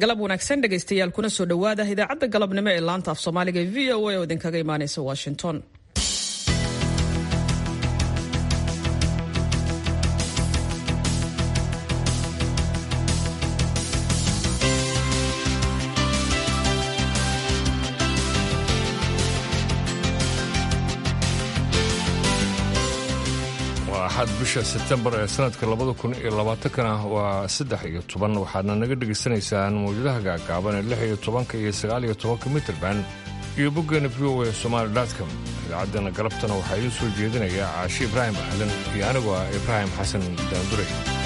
galab wanaagsan dhegaystayaal kuna soo dhowaada idaacadda galabnimo ee laanta af soomaaliga e v o a oo idinkaga imaanaysa washington axad bisha sebtembar ee sanadka labada kun iyo labaatankana waa saddex iyo toban waxaadna naga dhegaysanaysaan mawjadaha gaagaaban ee lix iyo tobanka iyo sagaal iyo tobanka mitrband iyo boggeena v o e somaali dotcom idaacaddana galabtana waxaa idiin soo jeedinaya caashi ibraahim ahlan iyo anigoo ah ibraahim xasan daandure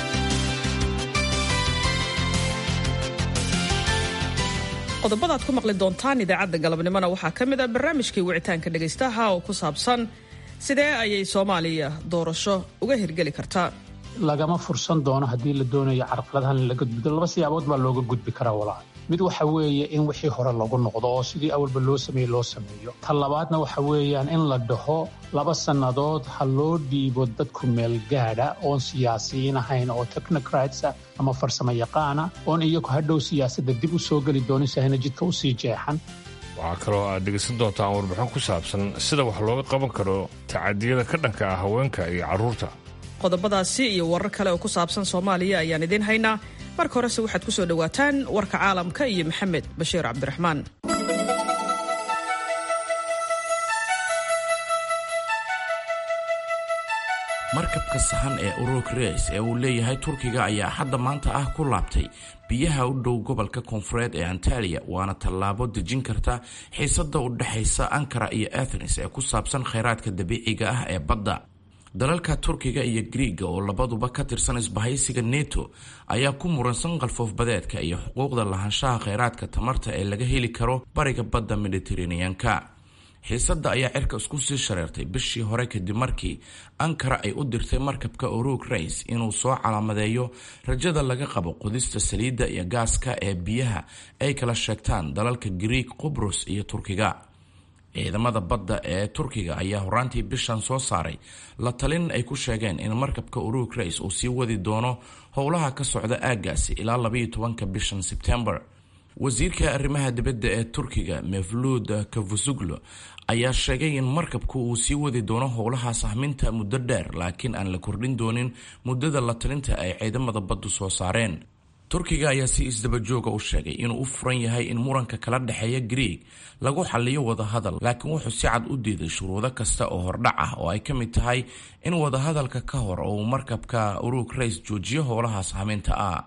qodobada aad ku maqli doontaan idaacadda galabnimona waxaa ka mid ah barnaamijkii wicitaanka dhegaystaha oo ku saabsan sidee ayay soomaaliya doorasho uga hirgeli kartaa lagama fursan doono haddii la doonayo carqaladahan in laga gudbo laba siyaabood baa looga gudbi karaa walaal mid waxa weeye in wixii hore lagu noqdo oo sidii awalba loo sameeyey loo sameeyo ta labaadna waxa weeyaan in la dhaho laba sannadood ha loo dhiibo dadku meelgaadha oon siyaasiyiin ahayn oo technocratsa ama farsamo yaqaana oon iyagu hadhow siyaasadda dib u soo geli doonin sahayna jidka u sii jeexan waxaa kaloo aad dhegaysan doontaan warbixin ku saabsan sida wax looga qaban karo tacadiyada ka dhanka ah haweenka iyo carruurta qodobadaasi iyo warar kale oo ku saabsan soomaaliya ayaan idiin haynaa marka horese waxaad ku soo dhowaataan warka caalamka iyo maxamed bashiir cabdiraxmaan markabka sahan ee uruk reis ee uu leeyahay turkiga ayaa hadda maanta ah ku laabtay biyaha u dhow gobolka koonfureed ee antaliya waana tallaabo dejin karta xiisada u dhexaysa ankara iyo athens ee ku saabsan kheyraadka dabiiciga ah ee badda dalalka turkiga iyo griiga oo labaduba ka tirsan isbahaysiga neto ayaa ku muransan qalfoofbadeedka iyo xuquuqda lahaanshaha kheyraadka tamarta ee laga heli karo bariga badda mediteraneanka xiisadda ayaa cirka isku sii shareertay bishii hore kadib markii ankara ay u dirtay markabka uruk reis inuu soo calaamadeeyo rajada laga qabo qodista saliidda iyo gaaska ee biyaha ay kala sheegtaan dalalka griig qubrus iyo turkiga ciidamada badda ee turkiga ayaa horaantii bishan soo saaray la talin ay ku sheegeen in markabka uruk reis uu sii wadi doono howlaha ka socda aaggaasi ilaa labayo tobanka bishan sebtembar wasiirka arrimaha dibadda ee turkiga mevluud kavusuglo ayaa sheegay in markabku uu sii wadi doono howlaha sahminta muddo dheer laakiin aan la kordhin doonin muddada la talinta ay ciidamada baddu soo saareen turkiga ayaa si isdabajooga u sheegay inuu u furan yahay in muranka kala dhexeeya griig lagu xaliyo wadahadal laakiin wuxuu si cad u diiday shuruudo kasta oo hordhac ah oo ay ka mid tahay in wadahadalka ka hor uu markabka uruk reis joojiyo howlaha sahminta ah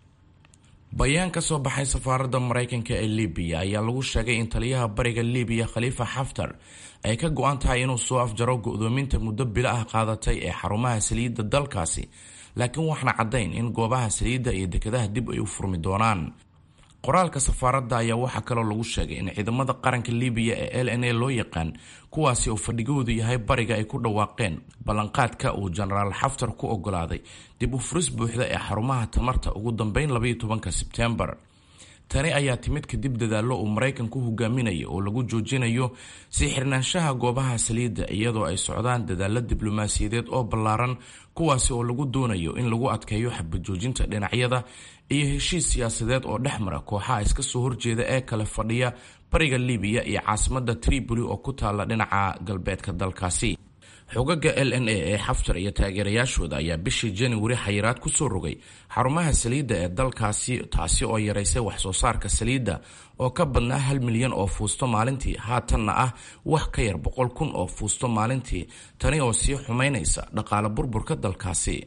bayaan ka soo baxay safaaradda maraykanka ee libiya ayaa lagu sheegay in taliyaha bariga libiya khaliifa xaftar ay ka go-an tahay inuu soo afjaro go-doominta muddo bilo ah qaadatay ee xarumaha saliidda dalkaasi laakiin waxna caddayn in goobaha saliidda iyo dekedaha dib ay u furmi doonaan qoraalka safaaradda ayaa waxaa kaloo lagu sheegay in ciidamada qaranka libiya ee l n a loo yaqaan kuwaasi oo fadhigoodu yahay bariga ay ku dhawaaqeen ballanqaadka uu jenaraal xaftar ku ogolaaday dib u furis buuxda ee xarumaha tamarta ugu dambeyn labaiyo tobanka sebtembar tani ayaa timid kadib dadaallo uu maraykanku hogaaminayo oo lagu joojinayo sii xirnaanshaha goobaha saliidda iyadoo ay socdaan dadaallo diblomaasiyadeed oo ballaaran kuwaasi oo lagu doonayo in lagu adkeeyo xabajoojinta dhinacyada iyo heshiis siyaasadeed oo dhex mara kooxaha iska soo horjeeda ee kale fadhiya bariga libiya iyo caasimadda tripoli oo ku taalla dhinaca galbeedka dalkaasi xogaga l n a ee xaftar iyo taageerayaashooda ayaa bishii januari xayiraad ku soo rogay xarumaha saliidda ee dalkaasi taasi oo yaraysay wax soo saarka saliidda oo ka badnaa hal milyan oo fuusto maalintii haatanna ah wax ka yar boqol kun oo fuusto maalintii tani oo sii xumaynaysa dhaqaale burburka dalkaasi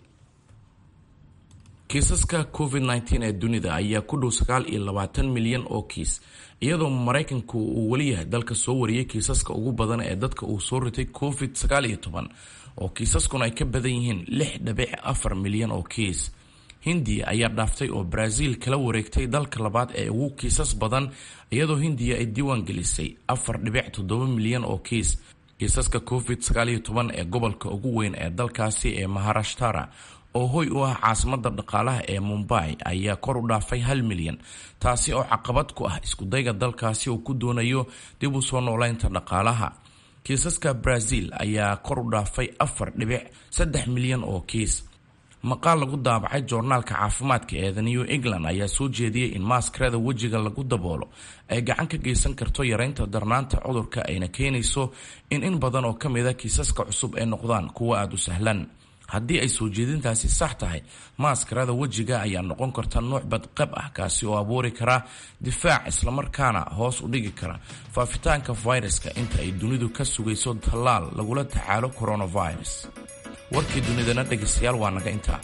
kiisaska covid -19 ee dunida ayaa ku dhow sagaal iyo labaatan milyan oo kiis iyadoo maraykanku uu weli yahay dalka soo wariyay kiisaska ugu badan ee dadka uu soo ritay covid sagaal iyo toban oo kiisaskuna ay ka badan yihiin lix dhibic afar milyan oo kiis hindiya ayaa dhaaftay oo brazil kala wareegtay dalka labaad ee ugu kiisas badan iyadoo hindiya ay diiwaan gelisay afar dhibic toddoba milyan oo kiis kiisaska covid sagaal iyo toban ee gobolka ugu weyn ee dalkaasi ee maharashtara oo hoy u ah caasimada dhaqaalaha ee mumbai ayaa kor u dhaafay hal milyan taasi oo caqabad ku ah iskudayga dalkaasi uu ku doonayo dib u soo noolaynta dhaqaalaha kiisaska brazil ayaa kor u dhaafay afar dhibic saddex milyan oo kiis maqaal lagu daabacay joornaalka caafimaadka ee the new england ayaa soo jeediyey in maaskarada wejiga lagu daboolo ay gacan ka geysan karto yareynta darnaanta cudurka ayna keenayso in in badan oo ka mida kiisaska cusub ay noqdaan kuwo aada u sahlan haddii ay soo jeedintaasi sax tahay maaskarada wejiga ayaa noqon karta nuuc badqab ah kaasi oo abuuri kara difaac islamarkaana hoos u dhigi kara faafitaanka fayraska inta ay dunidu ka sugayso tallaal lagula tacaalo coronavirus warkii dunidana dhegaystayaal waa naga intaa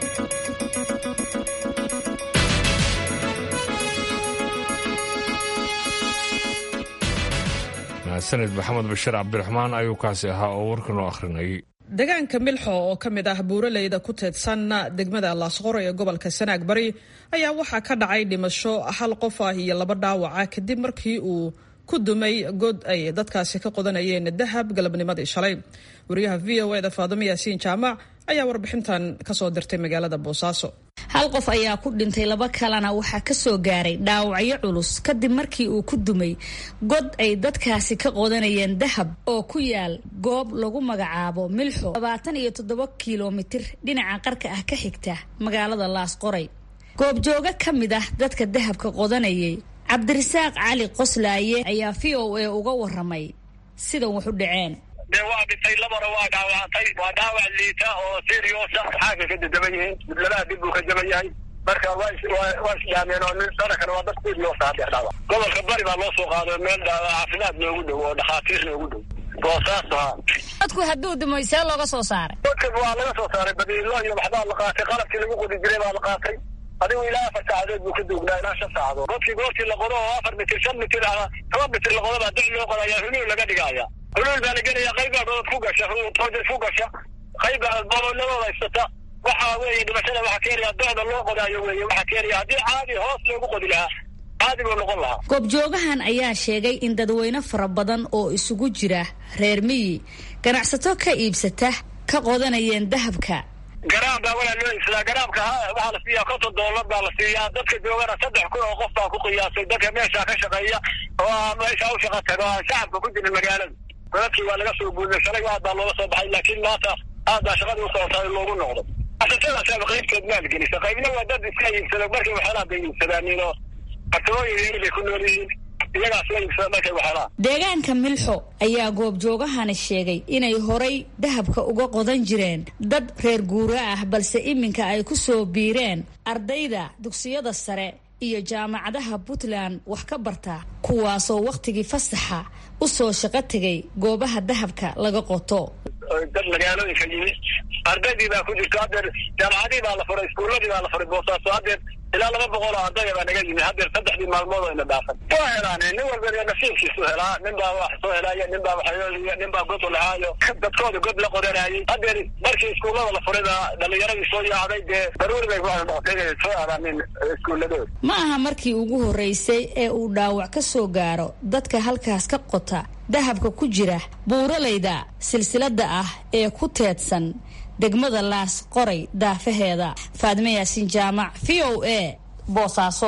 mahadsanid maxamed bashir cabdiraxmaan ayuu kaasi ahaa oo warkan u akhrinayay deegaanka milxo oo ka mid ah buuraleyda ku teedsan degmada laasqoro ee gobolka sanaag bari ayaa waxaa ka dhacay dhimasho hal qof ah iyo laba dhaawaca kadib markii uu ku dumay god ay dadkaasi ka qodanayeen dahab galabnimadii shalay wariyaha v o eda faadimo yaasiin jaamac ayaa warbixintan kasoo dirtay magaalada boosaaso hal qof ayaa ku dhintay laba kalena waxaa ka soo gaaray dhaawacyo culus kadib markii uu ku dumay god ay dadkaasi ka qodanayeen dahab oo ku yaal goob lagu magacaabo milxo labaatan iyo toddoba kilomitir dhinaca qarka ah ka xigta magaalada laasqoray goobjooga ka mid ah dadka dahabka qodanayay cabdirasaaq cali qoslaaye ayaa v o a uga waramay sidan wax u dhaceen de waa dhintay labana waa dhaawacantay waa dhaawac liita oo serioosa xaagga ka dadaba yihiin labaha dib buu ka jaba yahay marka waa waa isdhaameen oo nin sanadkan waa dad serioosa haddeer dhaawac gobolka bari baa loo soo qaaday meel caafimaad noogu dhow oo dhakhaatiir noogu dhow boosaaso ha dadku hadduu dumay see looga soo saaray dadka waa laga soo saaray badiilo iyo waxbaa la qaatay qalabkii lagu qodi jiray baa la qaatay adigu ilaa afar saacadood buu ka duugnaa ilaa shan saacadood godkii goortii la qodo oo afar mitir shan mitir ama toban mitir la qodo baa doc loo qodayaa huluul laga dhigaya huluul baa la gelaya qaybbaa dodod ku gasha toojad ku gasha qaybbaa bobolladooda haysata waxa weeye dhimashada waxaa keenaya docda loo qodaayo weeye waxaa keenaya haddii caadi hoos loogu qodi lahaa caadi buu noqon lahaa goobjoogahan ayaa sheegay in dadweyne fara badan oo isugu jira reer miyi ganacsato ka iibsata ka qodanayeen dahabka garaam baa walaa loo iibsadaa garaamka waxaa la siiyaa konton doolar baa la siiyaa dadka joogana saddex kun oo qof baa ku qiyaasay dadka meeshaa ka shaqeeya oo meeshaa u shaqa tago aan shacabka ku jirin magaalada dadkii waa laga soo guuday shalay aad baa looga soo baxay laakiin maanta aad baa shaqadii usocotay loogu noqdo asatadaasaba qaybtood maalgelisa qaybna waa dad iska iibsada markay waxyaalaha bay iibsadaanin oo fartamooyin yeri bay ku nool yihiin iyagaas la iibsada markay waxyaalaha deegaanka milxo ayaa goobjoogahani sheegay inay horay dahabka uga qodan jireen dad reer guura ah balse iminka ay ku soo biireen ardayda dugsiyada sare iyo jaamacadaha puntland wax ka barta kuwaasoo wakhtigii fasaxa u soo shaqo tegay goobaha dahabka laga qoto dad magaalooyinka yimi ardaydii baa ku jirto haddeer jaamacadii baa la furay iskuuladii baa la furay boosaaso haddeer ilaa laba boqol oo ardaya baa naga yimi haddeer saddexdii maalmood oo ina dhaafan waa helaan nin walba nasiibkiisu helaa nin baa wax soo helaayo nin baa waxyooliyo nin baa god lahaayo dadkooda god la qodanayay haddeer markii iskuullada la furay baa dhalinyaradii soo yaacday dee daruuri bay kuwa noqotay inay soo aadaanin iskuuladooda ma aha markii ugu horreysay ee uu dhaawac ka soo gaaro dadka halkaas ka qota dahabka ku jira buuralayda silsilada ah ee ku teedsan degmada laas qoray daafaheeda faadime yaasiin jaamac v o a boosaaso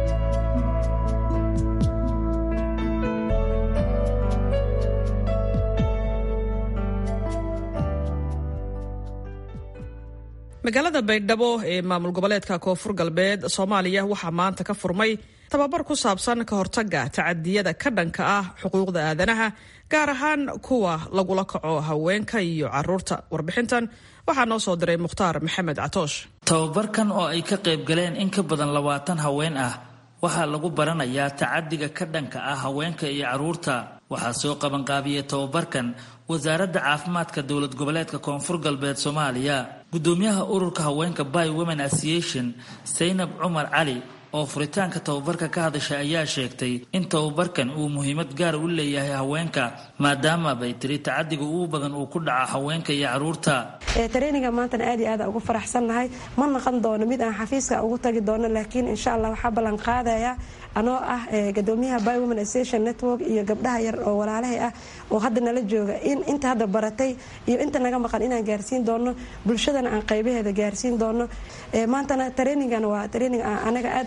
magaalada baydhabo ee maamul goboleedka koonfur galbeed soomaaliya waxaa maanta ka furmay tababar ku saabsan ka hortaga tacadiyada ka dhanka ah xuquuqda aadanaha gaar ahaan kuwa lagula kaco haweenka iyo caruurta warbixintan waxaa noo soo diray mukhtaar maxamed catoosh tababarkan oo ay ka qayb galeen in ka badan labaatan haween ah waxaa lagu baranayaa tacadiga ka dhanka ah haweenka iyo caruurta waxaa soo qabanqaabiyey tababarkan wasaaradda caafimaadka dowlad goboleedka koonfur galbeed soomaaliya gudoomiyaha ururka haweenka by women association saynab cumar cali oo furitaanka tababarka ka hadashay ayaa sheegtay in tababarkan uu muhiimad gaar u leeyahay haweenka maadaama bay tiri tacadiga ugu badan uu ku dhaca haweenka iyo caruurta traininga maantana aad iyo aad ugu faraxsannahay ma naqon doono mid aan xafiiska ugu tagi doono laakiin insha allah waxaa ballan qaadaya anoo ah gadoomiyaha by women association network iyo gabdhaha yar oo walaalahay ah oo hadda nala jooga in inta hadda baratay iyo inta naga maqan inaan gaarsiin doono bulshadana aan qaybaheeda gaarsiin doono maantana trainingan waa training anaga aad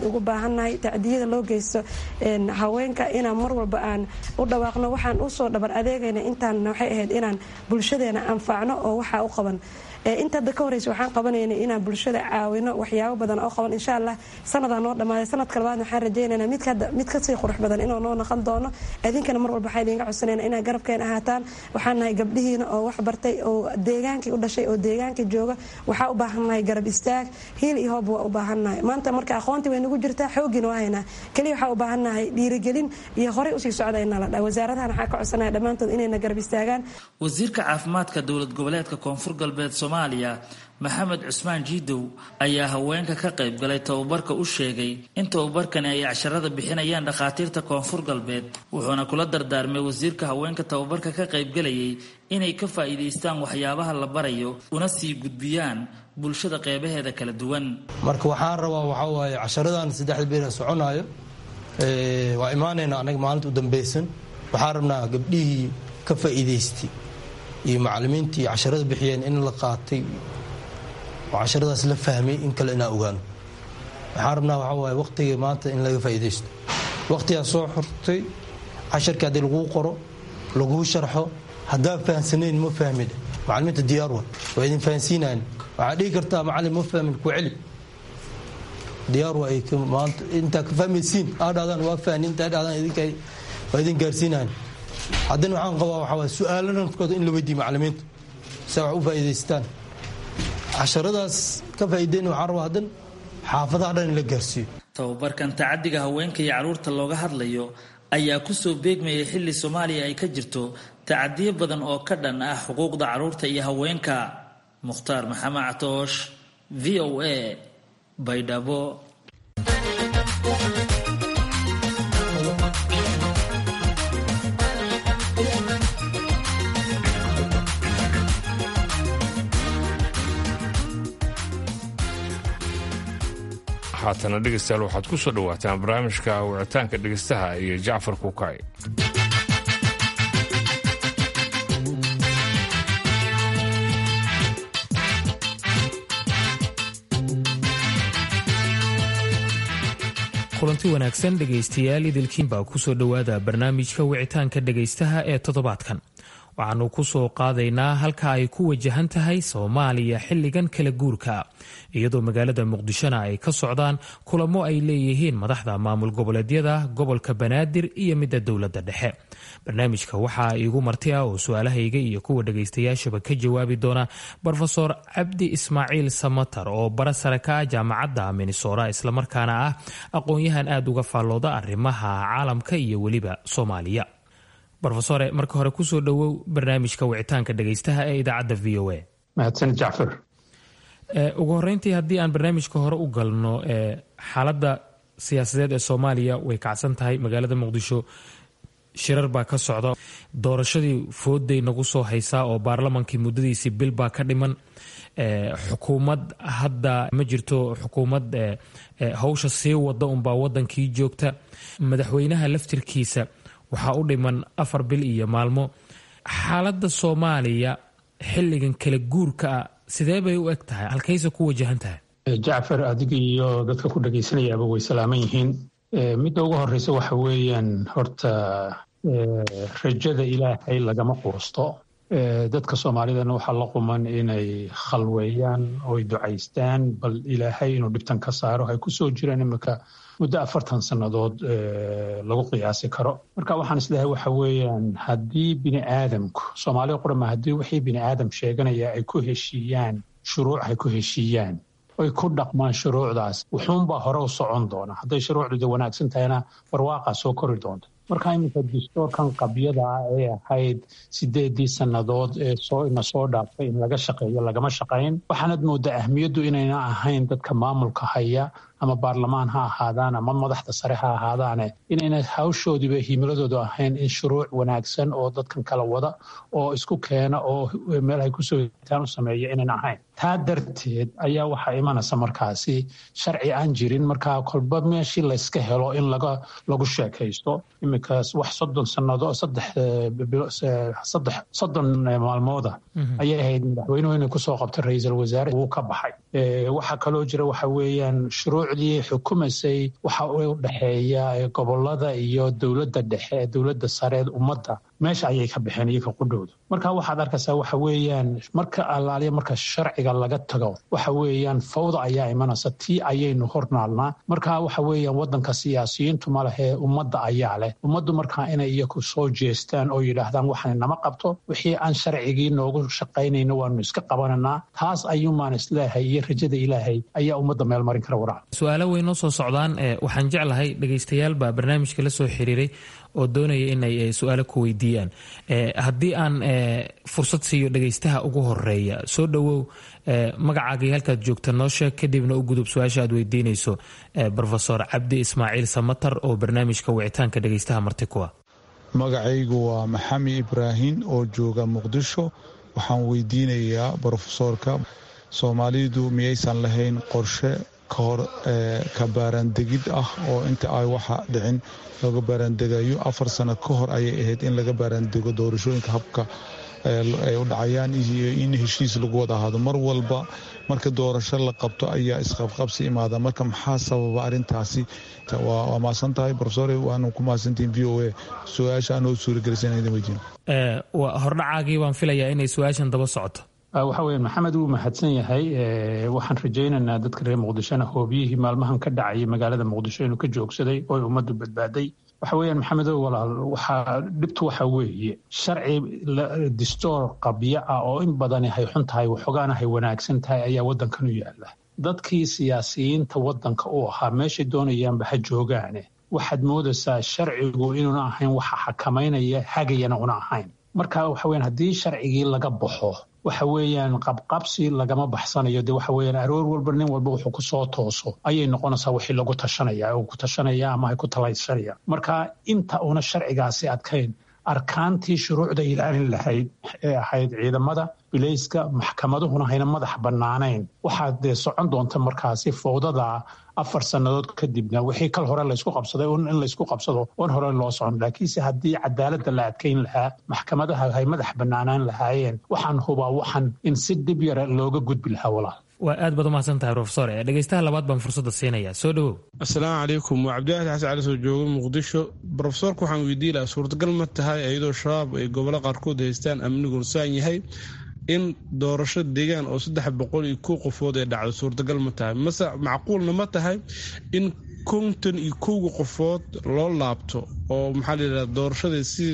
ugu baahannahay tacdiyada loo geysto haweenka inaan mar walba aan u dhawaaqno waxaan usoo dhabar adeegayna intaan waxay ahayd inaan bulshadeena anfacno oo waxaa u qaban inta hadda ka horeysa waxaan qabanayna inaan bulshada caawino waxyaabo badan oo qaban insha allah sanadaa noo dhammaaday sanadka labaadna waxaan rajeynayna mid kasii qurux badan inuu noo noqon doono idinkana mar walba waxaa idinga codsanayna inaa garabkeen ahaataan waxaan nahay gabdhihiina oo wax bartay oo deegaankii u dhashay oo deegaankii jooga waxaa u baahannahay garab istaag hiil iyo hoob waa u baahannahay maanta marka aqoontii way nagu jirtaa xoogiina waa haynaa keliya waxaa u baahannahay dhiirigelin iyo horey usii socdayna la dha wasaaradahan waxaa ka codsanaya dhammaantood inayna garab istaagaan wasiirka caafimaadka dowlad goboleedka koonfur galbeed soomaaliya maxamed cusmaan jiidow ayaa haweenka ka qayb galay tababarka u sheegay in tababarkani ay casharada bixinayaan dhakhaatiirta koonfur galbeed wuxuuna kula dardaarmay wasiirka haweenka tababarka ka qaybgalayay inay ka faa'iidaystaan waxyaabaha la barayo una sii gudbiyaan bulshada qeybaheeda kala duwan marka waxaan rabaa waxaa waaye casharadan saddexda beera soconaayo waa imaanayna anaga maalinta u dambeysan waxaan rabnaa gabdhihii ka faa'iidaystay iyo macalimiintii casharada bixiyeen in la qaatay oo casharadaas la fahmay in kale inaa ogaano waxaan rabnaa waxaa waaye waqtiga maanta in laga faa'iidaysto waqtigaa soo xortay casharkii haddii laguu qoro laguu sharxo haddaa fahamsanayn ma fahmid macalimiinta diyaar wa waa idin fahansiinaan waxaa dhihi kartaa macalin ma fahmin ku celi diyaar wa ay maanta intaa ka fahmaysiin aa dhahdaan waa fahni intaa dhahdaan idinka waa idin gaarsiinaan haddana waxaan qabaa waxaa waay su-aalo nafkooda in la weydiiyo macalimiinta si wax u faa'iidaystaan casharadaas ka faa'iideyna waxaan rabaa haddan xaafadaha dhan in la gaarsiiyo tababarkan tacadiga haweenka iyo carruurta looga hadlayo ayaa kusoo beegmayay xilli soomaaliya ay ka jirto tacadiyo badan oo ka dhan ah xuquuqda carruurta iyo haweenka mukhtaar maxamed catoosh v o a baydhabo haatana dhegaystayaal waxaad ku soo dhowaataan barnaamijka wicitaanka dhegaystaha iyo jacfar kuukay kulanti wanaagsan dhegaystayaal idilkiinbaa kusoo dhowaada barnaamijka wicitaanka dhegaystaha ee toddobaadkan waxaanu ku soo qaadaynaa halka ay ku wajahan tahay soomaaliya xilligan kala guurka iyadoo magaalada muqdishona ay ka socdaan kulamo ay leeyihiin madaxda maamul goboleedyada gobolka banaadir iyo midda dowladda dhexe barnaamijka waxaa iigu marti ah oo su-aalahayga iyo kuwa dhagaystayaashaba ka jawaabi doona rofeor cabdi ismaaciil samatar oo bara sare ka ah jaamacadda minnesora islamarkaana ah aqoon-yahan aada uga faallooda arrimaha caalamka iyo weliba soomaaliya rofesore marka hore kusoo dhowow barnaamijka wicitaanka dhegaystaha ee idaacadda v o a mahadsan jacfar ugu horeyntii haddii aan barnaamijka hore u galno xaaladda siyaasadeed ee soomaaliya way kacsan tahay magaalada muqdisho shirar baa ka socda doorashadii fooday nagu soo haysaa oo baarlamankii muddadiisii bil baa ka dhiman xukuumad hadda ma jirto xukuumad hawsha sii wada unbaa wadankii joogta madaxweynaha laftirkiisa waxaa u dhiman afar bil iyo maalmo xaaladda soomaaliya xilligan kala guurka ah sidee bay u eg tahay halkayse ku wajahan tahay jacfar adiga iyo dadka ku dhagaysanayaaba way salaaman yihiin midda ugu horeysa waxa weeyaan horta rajada ilaahay lagama quusto dadka soomaalidana waxaa la quman inay khalweeyaan oy ducaystaan bal ilaahay inuu dhibtan ka saaro ay ku soo jiraan imika muddo afartan sannadood lagu qiyaasi karo marka waxaan isleehay waxa weeyaan haddii bini aadamku soomaalida qurama haddii wixii bini aadam sheeganaya ay ku heshiiyaan shuruuc ay ku heshiiyaan oy ku dhaqmaan shuruucdaas wuxuunbaa hore u socon doona hadday shuruucduda wanaagsan tahayna barwaaqaa soo kori doonta marka iminka dastoorkan qabyada ah ee ahayd sideedii sannadood ee soo ina soo dhaaftay in laga shaqeeyo lagama shaqayn waxaanad moodaa ahmiyaddu inayna ahayn dadka maamulka haya ama baarlamaan ha ahaadaan ama madaxda sare ha ahaadaane inayna hawshoodiiba himiladoodu ahayn in shuruuc wanaagsan oo dadkan kala wada oo isku keena oo meel ay kusoo hitaan u sameeya inayna ahayn taa darteed ayaa waxaa imanaysa markaasi sharci aan jirin markaa kolba meeshii layska helo in laga lagu sheekaysto iminkaas wax soddon sannadood saddex soddon maalmooda ayay ahayd madaxweynuhu inay kusoo qabtay ra-iisul wasaare wuu ka baxay waxaa kaloo jira waxa weeyaan shuruucdii xukumaysay waxa u dhexeeya gobolada iyo dowladda dhexe ee dowladda sareed ummadda meesha ayay ka baxeen iyoka qudhowda marka waxaad arkaysaa waxa weeyaan marka allaaliya marka sharciga laga tago waxa weeyaan fawda ayaa imanaysa tii ayaynu hornaalnaa marka waxa weeyaan wadanka siyaasiyiintu ma lehee ummadda ayaa leh ummaddu markaa inay iyaku soo jeestaan oo yidhaahdaan waxaan nama qabto wixii aan sharcigii noogu shaqaynayno waanu iska qabananaa taas ayuumaan isleehay iyo rajada ilaahay ayaa ummadda meel marin kara warac su-aalo way noo soo socdaan waxaan jeclahay dhegaystayaal baa barnaamijka la soo xiriiray oo doonaya inay su-aalo ku weydiiyaan haddii aan fursad siiyo dhegaystaha ugu horeeya soo dhowow magacaagii halkaad joogta noo sheeg kadibna u gudub su-aasha aad weydiinayso rofesor cabdi ismaaciil samatar oo barnaamijka wicitaanka dhegaystaha marti kuwa magacaygu waa maxami ibraahin oo jooga muqdisho waxaan weydiinayaa brofesoorka soomaalidu miyaysan lahayn qorshe ka hor ka baaraandegid ah oo inta ay waxa dhicin looga baaraandegayo afar sano ka hor ayay ahayd in laga baaraandego doorashooyinka habka ay u dhacayaan iyo in heshiis lagu wada ahaado mar walba marka doorasho la qabto ayaa isqabqabsi imaada marka maxaa sababa arintaasi waa maasan tahay rofesor waanu ku mahadsantihin v o a su-aasha anoo suuragelisana idin weydiin hordhacaagii waan filayaa inay su-aashan daba socoto waxa weya maxamed wuu mahadsan yahay waxaan rajaynaynaa dadka reer muqdishona hoobiyihii maalmahan ka dhacayay magaalada muqdisho inuu ka joogsaday oo ummaddu badbaaday waxa weeyaan maxamedo walaal waxaa dhibtu waxa weeye sharci distoor qabyo ah oo in badani hay xun tahay waxoogaana hay wanaagsan tahay ayaa waddankan u yaala dadkii siyaasiyiinta waddanka u ahaa meeshay doonayaanba ha joogaane waxaad moodaysaa sharcigu inuuna ahayn waxa xakamaynaya hagayana una ahayn marka waxa weyan haddii sharcigii laga baxo waxa weeyaan qabqabsi lagama baxsanayo de waxa weeyaan aroor walba nin walba wuxuu ku soo tooso ayay noqonaysaa wixii lagu tashanaya oo ku tashanaya ama ay ku talaysanaya marka inta una sharcigaasi adkayn arkaantii shuruucda ilaalin lahayd ee ahayd ciidamada bilayska maxkamaduhuna hayna madax bannaanayn waxaa dee socon doonta markaasi fowdada afar sannadood kadibna wixii kal hore laysku qabsaday in laysku qabsado oon hore loo socon laakiinse haddii cadaaladda la adkayn lahaa maxkamadaha hay madax bannaanaan lahaayeen waxaan hubaa waxan in si dhib yara looga gudbi lahaa walaal waa aad baad umahadsan tahay rofesor dhegeystaha labaad baan fursadda siinayaa soo dhowow assalaamu calaykum waa cabdiwaxid xasan cali soo jooga muqdisho brofesorka waxaan weydiin lahaa suurtagal ma tahay iyadoo shabaab ay gobollo qaarkood haystaan amniguna saan yahay in doorasho deegaan oo saddex boqol iyo kow qofood ee dhacdo suurtagal ma tahay mase macquulna ma tahay in konton iyo kowga qofood loo laabto oo maxaa layidhahda doorashada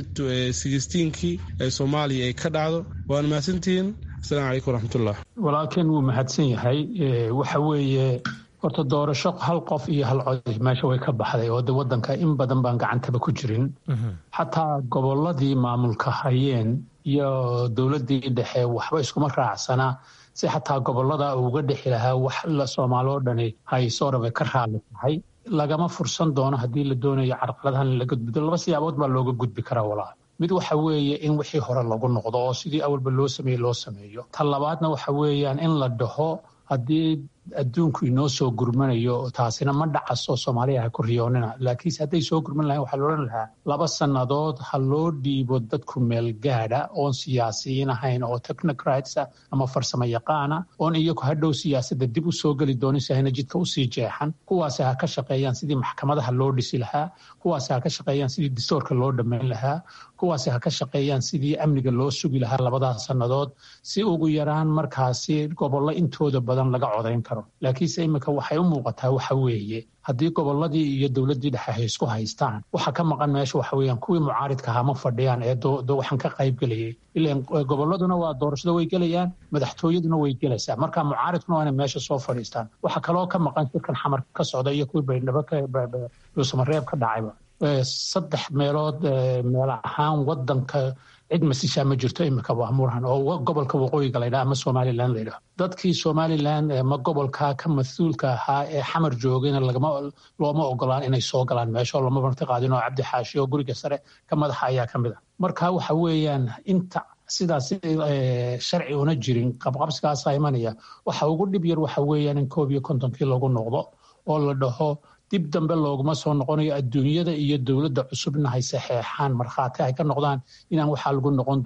sigisteenkii ee soomaaliya ay ka dhacdo waana mahadsantihiin asalamu calaykum waraxmatullah walaalkeen wuu mahadsan yahay waxa weeye horta doorasho hal qof iyo hal cod meesha way ka baxday oo de wadanka in badan baan gacantaba ku jirin xataa gobolladii maamulka hayeen iyo dowladdii dhexe waxba iskuma raacsana si xataa gobollada uga dhexi lahaa wax la soomaali oo dhani hayso rabay ka raali tahay lagama fursan doono haddii la doonayo carqaladahan laga gudbo laba siyaabood baa looga gudbi karaa walaal mid waxa weeye in wixii hore lagu noqdo oo sidii awalba loo sameeyey loo sameeyo ta labaadna waxa weeyaan in la dhaho haddii adduunku inoo soo gurmanayo taasina ma dhacaso soomaaliya ha ku riyoonina laakiinse hadday soo gurman lahayn waxaa loodhan lahaa laba sannadood ha loo dhiibo dadku meel gaadha oon siyaasiyiin ahayn oo technocrats ah ama farsamo yaqaana oon iyagu hadhow siyaasadda dib u soo geli doonin si hayna jidka usii jeexan kuwaasi ha ka shaqeeyaan sidii maxkamadaha loo dhisi lahaa kuwaasi ha ka shaqeeyaan sidii distoorka loo dhammayn lahaa kuwaasi ha ka shaqeeyaan sidii amniga loo sugi lahaa labadaas sannadood si ugu yaraan markaasi gobollo intooda badan laga codayn karo laakiinse iminka waxay u muuqataa waxa weeye haddii gobolladii iyo dowladdii dhexe hay isku haystaan waxa ka maqan meesha waxa weeyaan kuwii mucaaridka ahaa ma fadhiyaan ee waxaan ka qayb gelayay ilan gobolladuna waa doorashada way gelayaan madaxtooyaduna way gelaysaa marka mucaaridkuna waa inay meesha soo fadhiistaan waxa kaloo ka maqan shirkan xamar ka socda iyo kuwii baydhabo dhuusamareeb ka dhacayba saddex meelood meel ahaan wadanka cid masishaa ma jirto imika murhan oo gobolka waqooyiga laydhaha ama somalilan laydhaho dadkii somalilan ma gobolka ka mas-uulka ahaa ee xamar joogayna looma ogolaan inay soo galaan meesha lama marti qaadin oo cabdi xaashi oo guriga sare ka madaxa ayaa ka mid a marka waxa weeyaan inta sidaas sharci una jirin qabqabsigaasa imanaya waxa ugu dhib yar waxa weeyaan in koob iyo kontonkii lagu noqdo oo la dhaho dib dambe looguma soo noqonayo adduunyada iyo dowladda cusubna hay saxeexaan markhaati ay ka noqdaan inaan waxaa lagu noqon doonin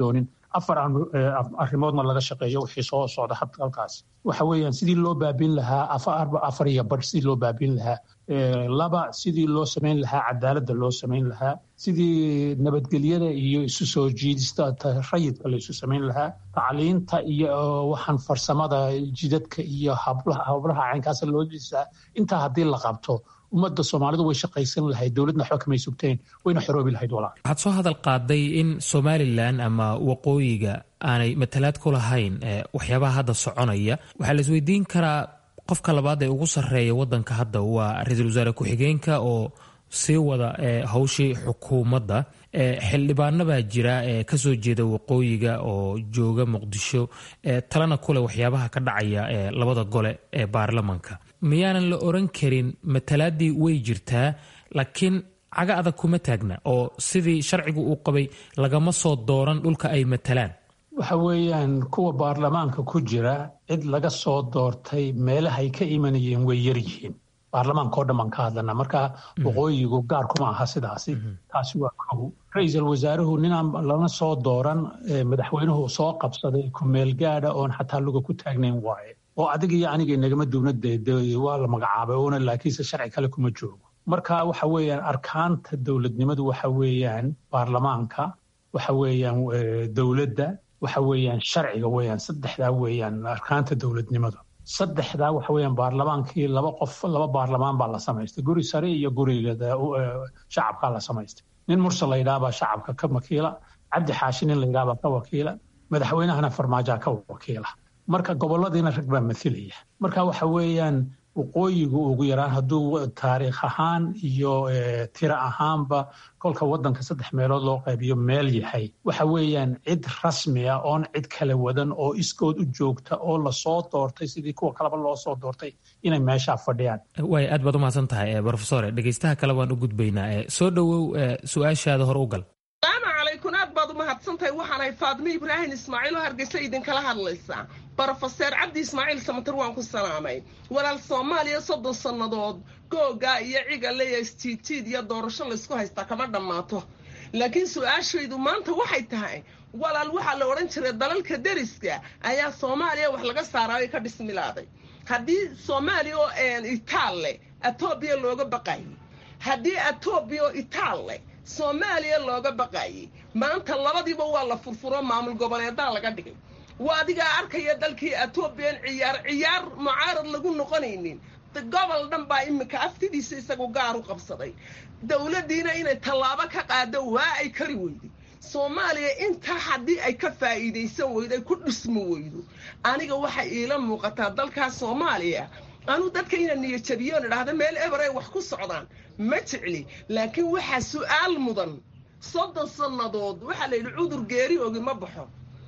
afar arrimoodna laga shaqeeyo wixii soo socda halkaas waxa weeyaan sidii loo baabin lahaa afar iyo bar sidii loo baabin lahaa laba sidii loo samayn lahaa cadaaladda loo samayn lahaa sidii nabadgelyada iyo isu soo jiidista rayidka la isu samayn lahaa tacliinta iyo waxaan farsamada jidadka iyo hablaha caynkaasa loo jiisaa intaa haddii la qabto ummadda soomaalidu way shaqaysan lahayd dowladna waxba kamay sugteen wayna xoroobi lahayd walaal waxaad soo hadal qaaday in somalilan ama waqooyiga aanay matalaad ku lahayn waxyaabaha hadda soconaya waxaa la isweydiin karaa qofka labaad ee ugu sarreeya wadanka hadda waa ra-iisul wasaare ku-xigeenka oo sii wada hawshii xukuumadda xildhibaano baa jira ee kasoo jeeda waqooyiga oo jooga muqdisho talana kuleh waxyaabaha ka dhacaya labada gole ee baarlamanka miyaanan la oran karin matalaadii way jirtaa laakiin caga adag kuma taagna oo sidii sharcigu uu qabay lagama soo dooran dhulka ay matalaan waxa weeyaan kuwa baarlamaanka ku jira cid laga soo doortay meelahay ka imanayeen way yar yihiin baarlamaanka oo dhan baan ka hadlanaa marka waqooyigu gaar kuma aha sidaasi taasi waa kow ra-iisul wasaaruhu ninaan lana soo dooran madaxweynuhu soo qabsaday kumeel gaadha oon xataa luga ku taagnayn waaye oo adiga iyo aniga inagama duubna dee waa la magacaabay oona laakiinse sharci kale kuma joogo marka waxa weeyaan arkaanta dowladnimadu waxa weeyaan baarlamaanka waxa weeyaan dowladda waxa weeyaan sharciga weeyaan saddexdaa weeyaan arkaanta dowladnimadu saddexdaa waxa weeyaan baarlamaankii laba qof laba baarlamaan baa la samaystay guri sare iyo guriga shacabkaa la samaystay nin mursal la yidhahabaa shacabka ka wakiila cabdi xaashi nin la yidhahabaa ka wakiila madaxweynahana farmaajaa ka wakiila marka goboladiina rag baa mathilaya marka waxa weeyaan waqooyigu ugu yaraan hadduu taariikh ahaan iyo tiro ahaanba kolka wadanka saddex meelood loo qaybiyo meel yahay waxa weeyaan cid rasmi ah oon cid kala wadan oo iskood u joogta oo lasoo doortay sidii kuwa kaleba loo soo doortay inay meeshaa fadhiyaan way aad baad umahadsan tahay brofesore dhegeystaha kale waan u gudbaynaa soo dhowow su-aashaada hor u gal salaamu calaykum aad baad umahadsantahay waxaanahay faadmo ibraahim ismaaciil oo hargeysa idinkala hadlaysaa brofeser cabdi ismaaciil samatar waan ku salaamay walaal soomaaliya soddon sannadood googaa iyo cigale iyo istiitiid iyo doorasho laysku haystaa kama dhammaato laakiin su-aashaydu maanta waxay tahay walaal waxaa la odhan jiray dalalka deriska ayaa soomaaliya wax laga saaraayo ka dhismilaaday haddii soomaaliya oo itaal leh etoobiya looga baqayay haddii etoobiya oo itaal leh soomaaliya looga baqayay maanta labadiiba waa la furfuro maamul goboleedaa laga dhigay waa adigaa arkaya dalkii etoobiyan ciyaar ciyaar mucaarad lagu noqonaynin gobol dhan baa iminka aftidiisa isagu gaar u qabsaday dowladdiina inay tallaabo ka qaado waa ay kari weyday soomaaliya intaa haddii ay ka faa'iidaysan weydo ay ku dhismi weydo aniga waxay iila muuqataa dalkaas soomaaliya anuu dadka ina niyajabiyoon idhaahda meel eber ay wax ku socdaan ma jecli laakiin waxaa su'aal mudan soddon sannadood waxaa la yidhi cudur geeri ogi ma baxo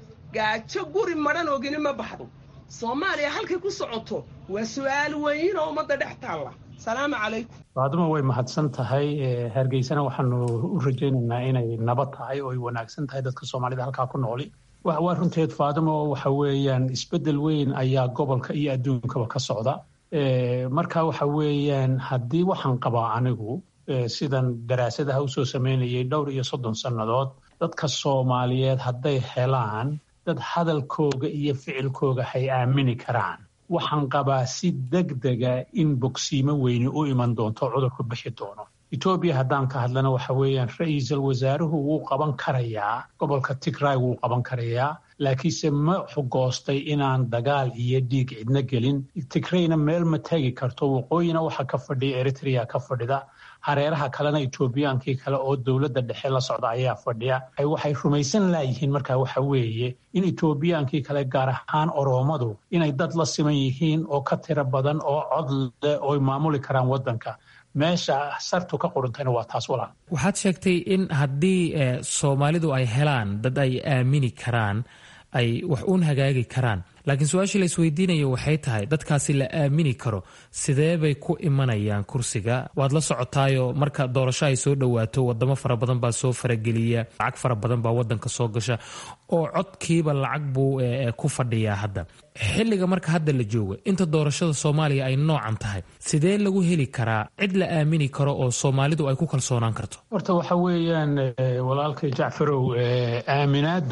gaajo guri madhan ogini ma baxdo soomaaliya halkay ku socoto waa su'aal weyn oo ummadda dhex taalla salaamu calaykum faaduma way mahadsan tahay hargeysana waxaanu u rajaynaynaa inay nabad tahay oo ay wanaagsan tahay dadka soomaalida halkaa ku nooli waa runteed faaduma waxa weeyaan isbeddel weyn ayaa gobolka iyo adduunkaba ka socda marka waxa weeyaan haddii waxaan qabaa anigu sidan daraasadaha usoo samaynayay dhowr iyo soddon sannadood dadka soomaaliyeed hadday helaan dad hadalkooga iyo ficilkooga hay aamini karaan waxaan qabaa si degdega in bogsiimo weyni u iman doonto cudurku bixi doono etoobiya haddaan ka hadlana waxa weeyaan ra-iisul wasaaruhu wuu qaban karayaa gobolka tigray wuu qaban karayaa laakiinse ma xugoostay inaan dagaal iyo dhiig cidna gelin tigrayna meel ma tegi karto waqooyina waxa ka fadhiya eritrea ka fadhida hareeraha kalena etoobiyaankii kale oo dowladda dhexe la socda ayaa fadhiya waxay rumaysan laayihiin markaa waxa weeye in etoobiyaankii kale gaar ahaan oroomadu inay dad la siman yihiin oo ka tiro badan oo cod leh ooy maamuli karaan waddanka meesha sartu ka quruntayna waa taas walaal waxaad sheegtay in haddii soomaalidu ay helaan dad ay aamini karaan ay wax uun hagaagi karaan laakiin su-aashii la isweydiinaya waxay tahay dadkaasi la aamini karo sidee bay ku imanayaan kursiga waad la socotaayoo marka doorasho ay soo dhowaato wadamo fara badan baa soo farageliya lacag fara badan baa wadanka soo gasha oo codkiiba lacag buu ku fadhiyaa hadda xilliga marka hadda la joogo inta doorashada soomaaliya ay noocan tahay sidee lagu heli karaa cid la aamini karo oo soomaalidu ay ku kalsoonaan karto horta waxa weeyaan walaalkay jacfarow aaminaadu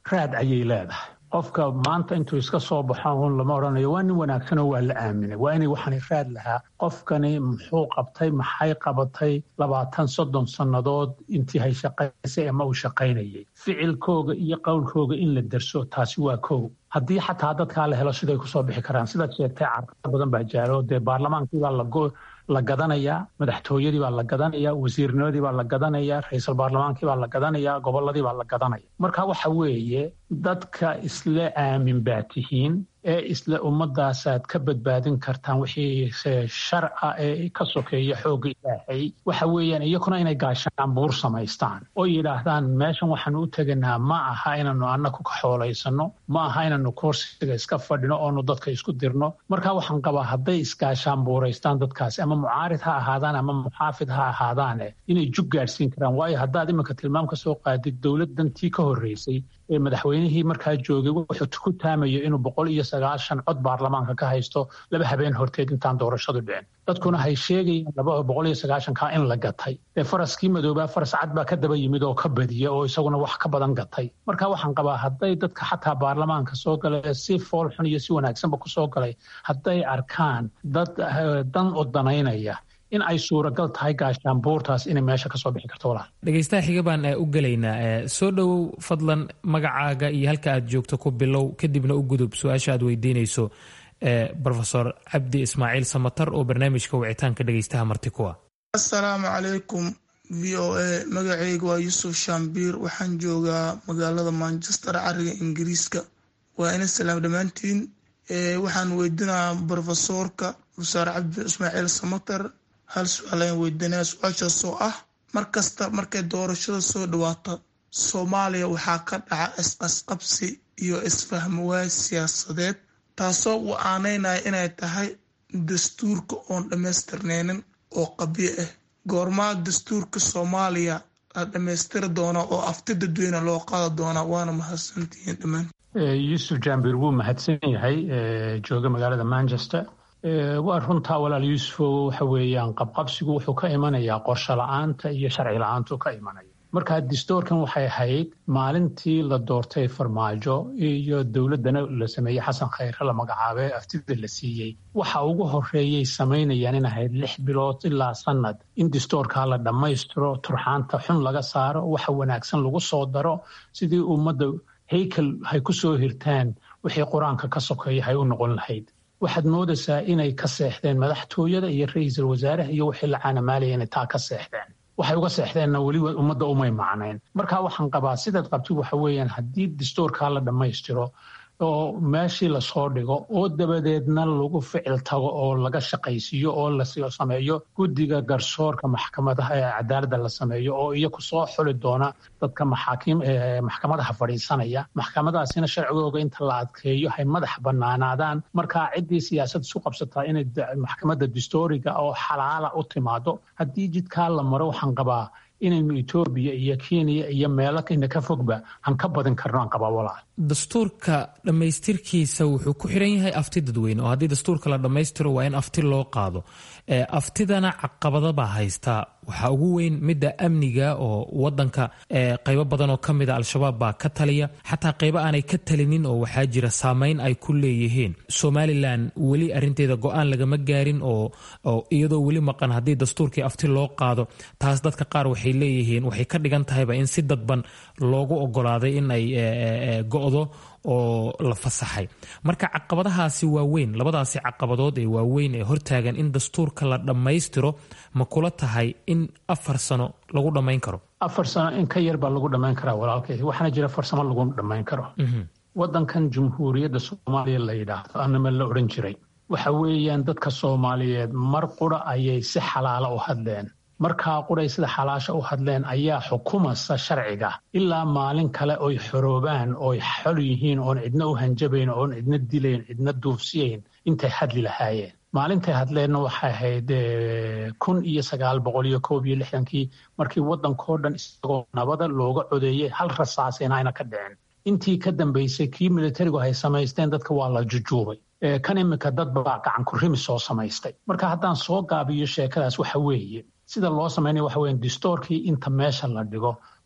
raad ayay leedahay qofka maanta intuu iska soo baxo un lama odhanayo waa nin wanaagsanoo waa la aaminay waa inay waxaani raad lahaa qofkani muxuu qabtay maxay qabatay labaatan soddon sannadood intii hay shaqaysay ama uu shaqaynayay ficilkooga iyo qowlkooga in la derso taasi waa kow haddii xataa dadkaa la helo siday kusoo bixi karaan sidaad sheegtay carqalad badan baa jaaro dee baarlamaankiibaa lago la gadanayaa madaxtooyadii baa la gadanayaa wasiirnimadii baa la gadanayaa ra-iisul baarlamaankii baa la gadanayaa gobolladii baa la gadanaya marka waxa weeye dadka isla aamin baa tihiin ee isla ummadaasaad ka badbaadin kartaan wixii sharca ee ka sokeeya xoogga ilaahay waxa weeyaan iyakuna inay gaashaan buur samaystaan oo yidhaahdaan meeshan waxaanu u teganaa ma aha inaanu annaku ka xoolaysano ma aha inaanu kursiga iska fadhino oonu dadka isku dirno marka waxaan qabaa hadday isgaashaan buuraystaan dadkaasi ama mucaarid ha ahaadaan ama muxaafid ha ahaadaane inay jug gaadhsiin karaan waayo haddaad iminka tilmaam ka soo qaadid dowladdantii ka horreysay ee madaxweynihii markaa joogay wuxuu ku taamayo inuu boqol iyo sagaashan cod baarlamaanka ka haysto laba habeen horteed intaan doorashadu dhicin dadkuna hay sheegayaan laba boqol iyo sagaashankaa in la gatay dee faraskii madoobaa faras cad baa ka daba yimid oo ka badiya oo isaguna wax ka badan gatay marka waxaan qabaa hadday dadka xataa baarlamaanka soo galay si fool xun iyo si wanaagsanba ku soo galay hadday arkaan dad dan odanaynaya in ay suuragal tahay gaashaanbuurtaas inay meesha ka soo bixi karto walaal dhegeystaha xiga baan u gelaynaa soo dhowow fadlan magacaaga iyo halka aad joogto ku bilow kadibna u gudub su-aasha aad weydiinayso rofesor cabdi ismaaciil samatar oo barnaamijka wicitaanka dhegeystaha marti kuwa assalaamu calaykum v o a magacayga waa yuusuf shambiir waxaan joogaa magaalada manchester cariga ingiriiska waa ina salaam dhammaantiin waxaan weydinayaa brofesoorka musaar cabdi ismaaciil samatar hal su-aal ayaan weydiinaya su-aashaasoo ah mar kasta markay doorashada soo dhawaato soomaaliya waxaa ka dhaca isqasqabsi iyo isfahmawaay siyaasadeed taasoo uu aaneynaya inay tahay dastuurka oon dhammaystirneynin oo qabyo ah goormaa dastuurka soomaaliya la dhammaystiri doonaa oo afti dadweyne loo qaada doonaa waana mahadsantihiin dhammaan yuusuf jambir wuu mahadsan yahay jooga magaalada manchester waa runtaa walaal yuusufo waxa weeyaan qabqabsigu wuxuu ka imanayaa qorsho la-aanta iyo sharci la-aantu ka imanaya marka distoorkan waxay ahayd maalintii la doortay farmaajo iyo dowladdana la sameeyey xasan khayre la magacaabay aftida la siiyey waxa ugu horeeyay samaynayaan in ahayd lix bilood ilaa sanad in distoorkaa la dhammaystiro turxaanta xun laga saaro waxa wanaagsan lagu soo daro sidii ummadda haykel hay ku soo hirtaan wixii qur-aanka ka sokeeya hay u noqon lahayd waxaad moodaysaa inay ka seexdeen madaxtooyada iyo ra-iisul wasaaraha iyo wixii la caanamaalaya inay taa ka seexdeen waxay uga seexdeenna weli ummadda umay macnayn marka waxaan qabaa sidaad qabtid waxa weeyaan haddii distoorkaa la dhammaystiro oo meeshii lasoo dhigo oo dabadeedna lagu ficil tago oo laga shaqaysiiyo oo la sameeyo guddiga garsoorka maxkamadaha ee cadaaladda la sameeyo oo iyaku soo xuli doona dadka maxkamadaha fadhiisanaya maxkamadaasina sharcigooga inta la adkeeyo hay madax banaanaadaan markaa ciddii siyaasad isu qabsataa inay maxkamadda distooriga oo xalaala u timaado haddii jidkaa la maro waxaan qabaa inaynu etoobiya iyo kenya iyo meelo ina ka fogba aan ka badin karno aan qabaa walaal dastuurka dhammaystirkiisa wuxuu ku xiran yahay afti dadweyne oo haddii dastuurka la dhammaystiro waa in afti loo qaado aftidana caqabadabaa haystaa waxaa ugu weyn midda amniga oo wadanka qaybo badan oo ka mida al-shabaab baa ka taliya xataa qaybo aanay ka talinin oo waxaa jira saameyn ay ku leeyihiin somalilan weli arinteeda go-aan lagama gaarin oo iyadoo weli maqan haddii dastuurkii afti loo qaado taas dadka qaar waxay leeyihiin waxay ka dhigan tahayba in si dadban loogu ogolaaday in ay go-do oo la fasaxay marka caqabadahaasi waa weyn labadaasi caqabadood ee waaweyn ee hortaagan in dastuurka la dhammaystiro ma kula tahay in afar sano lagu dhammayn karo afar sano in ka yar baa lagu dhammayn karaa walaalkay waxaana jira farsamo lagu dhammayn karo wadankan jumhuuriyadda soomaaliya la yidhaahdo anama la odhan jiray waxa weeyaan dadka soomaaliyeed mar qura ayay si xalaala u hadleen markaa quray sida xalaasha u hadleen ayaa xukumasa sharciga ilaa maalin kale oy xoroobaan ooy xol yihiin oon cidna u hanjabayn oon cidna dilayn cidna duufsiyayn intay hadli lahaayeen maalintay hadleenna waxay ahayd kun iyo sagaal boqol iyo koob iyo lixdankii markii waddankao dhan isagoo nabada looga codeeyey hal rasaasina ayna ka dhicin intii ka dambaysay kii militarigu ay samaysteen dadka waa la jujuubay kan iminka dad baa gacan kurimi soo samaystay marka haddaan soo gaabiyo sheekadaas waxa weeye sida loo samaynaya waxa weyan distoorkii inta meesha la dhigo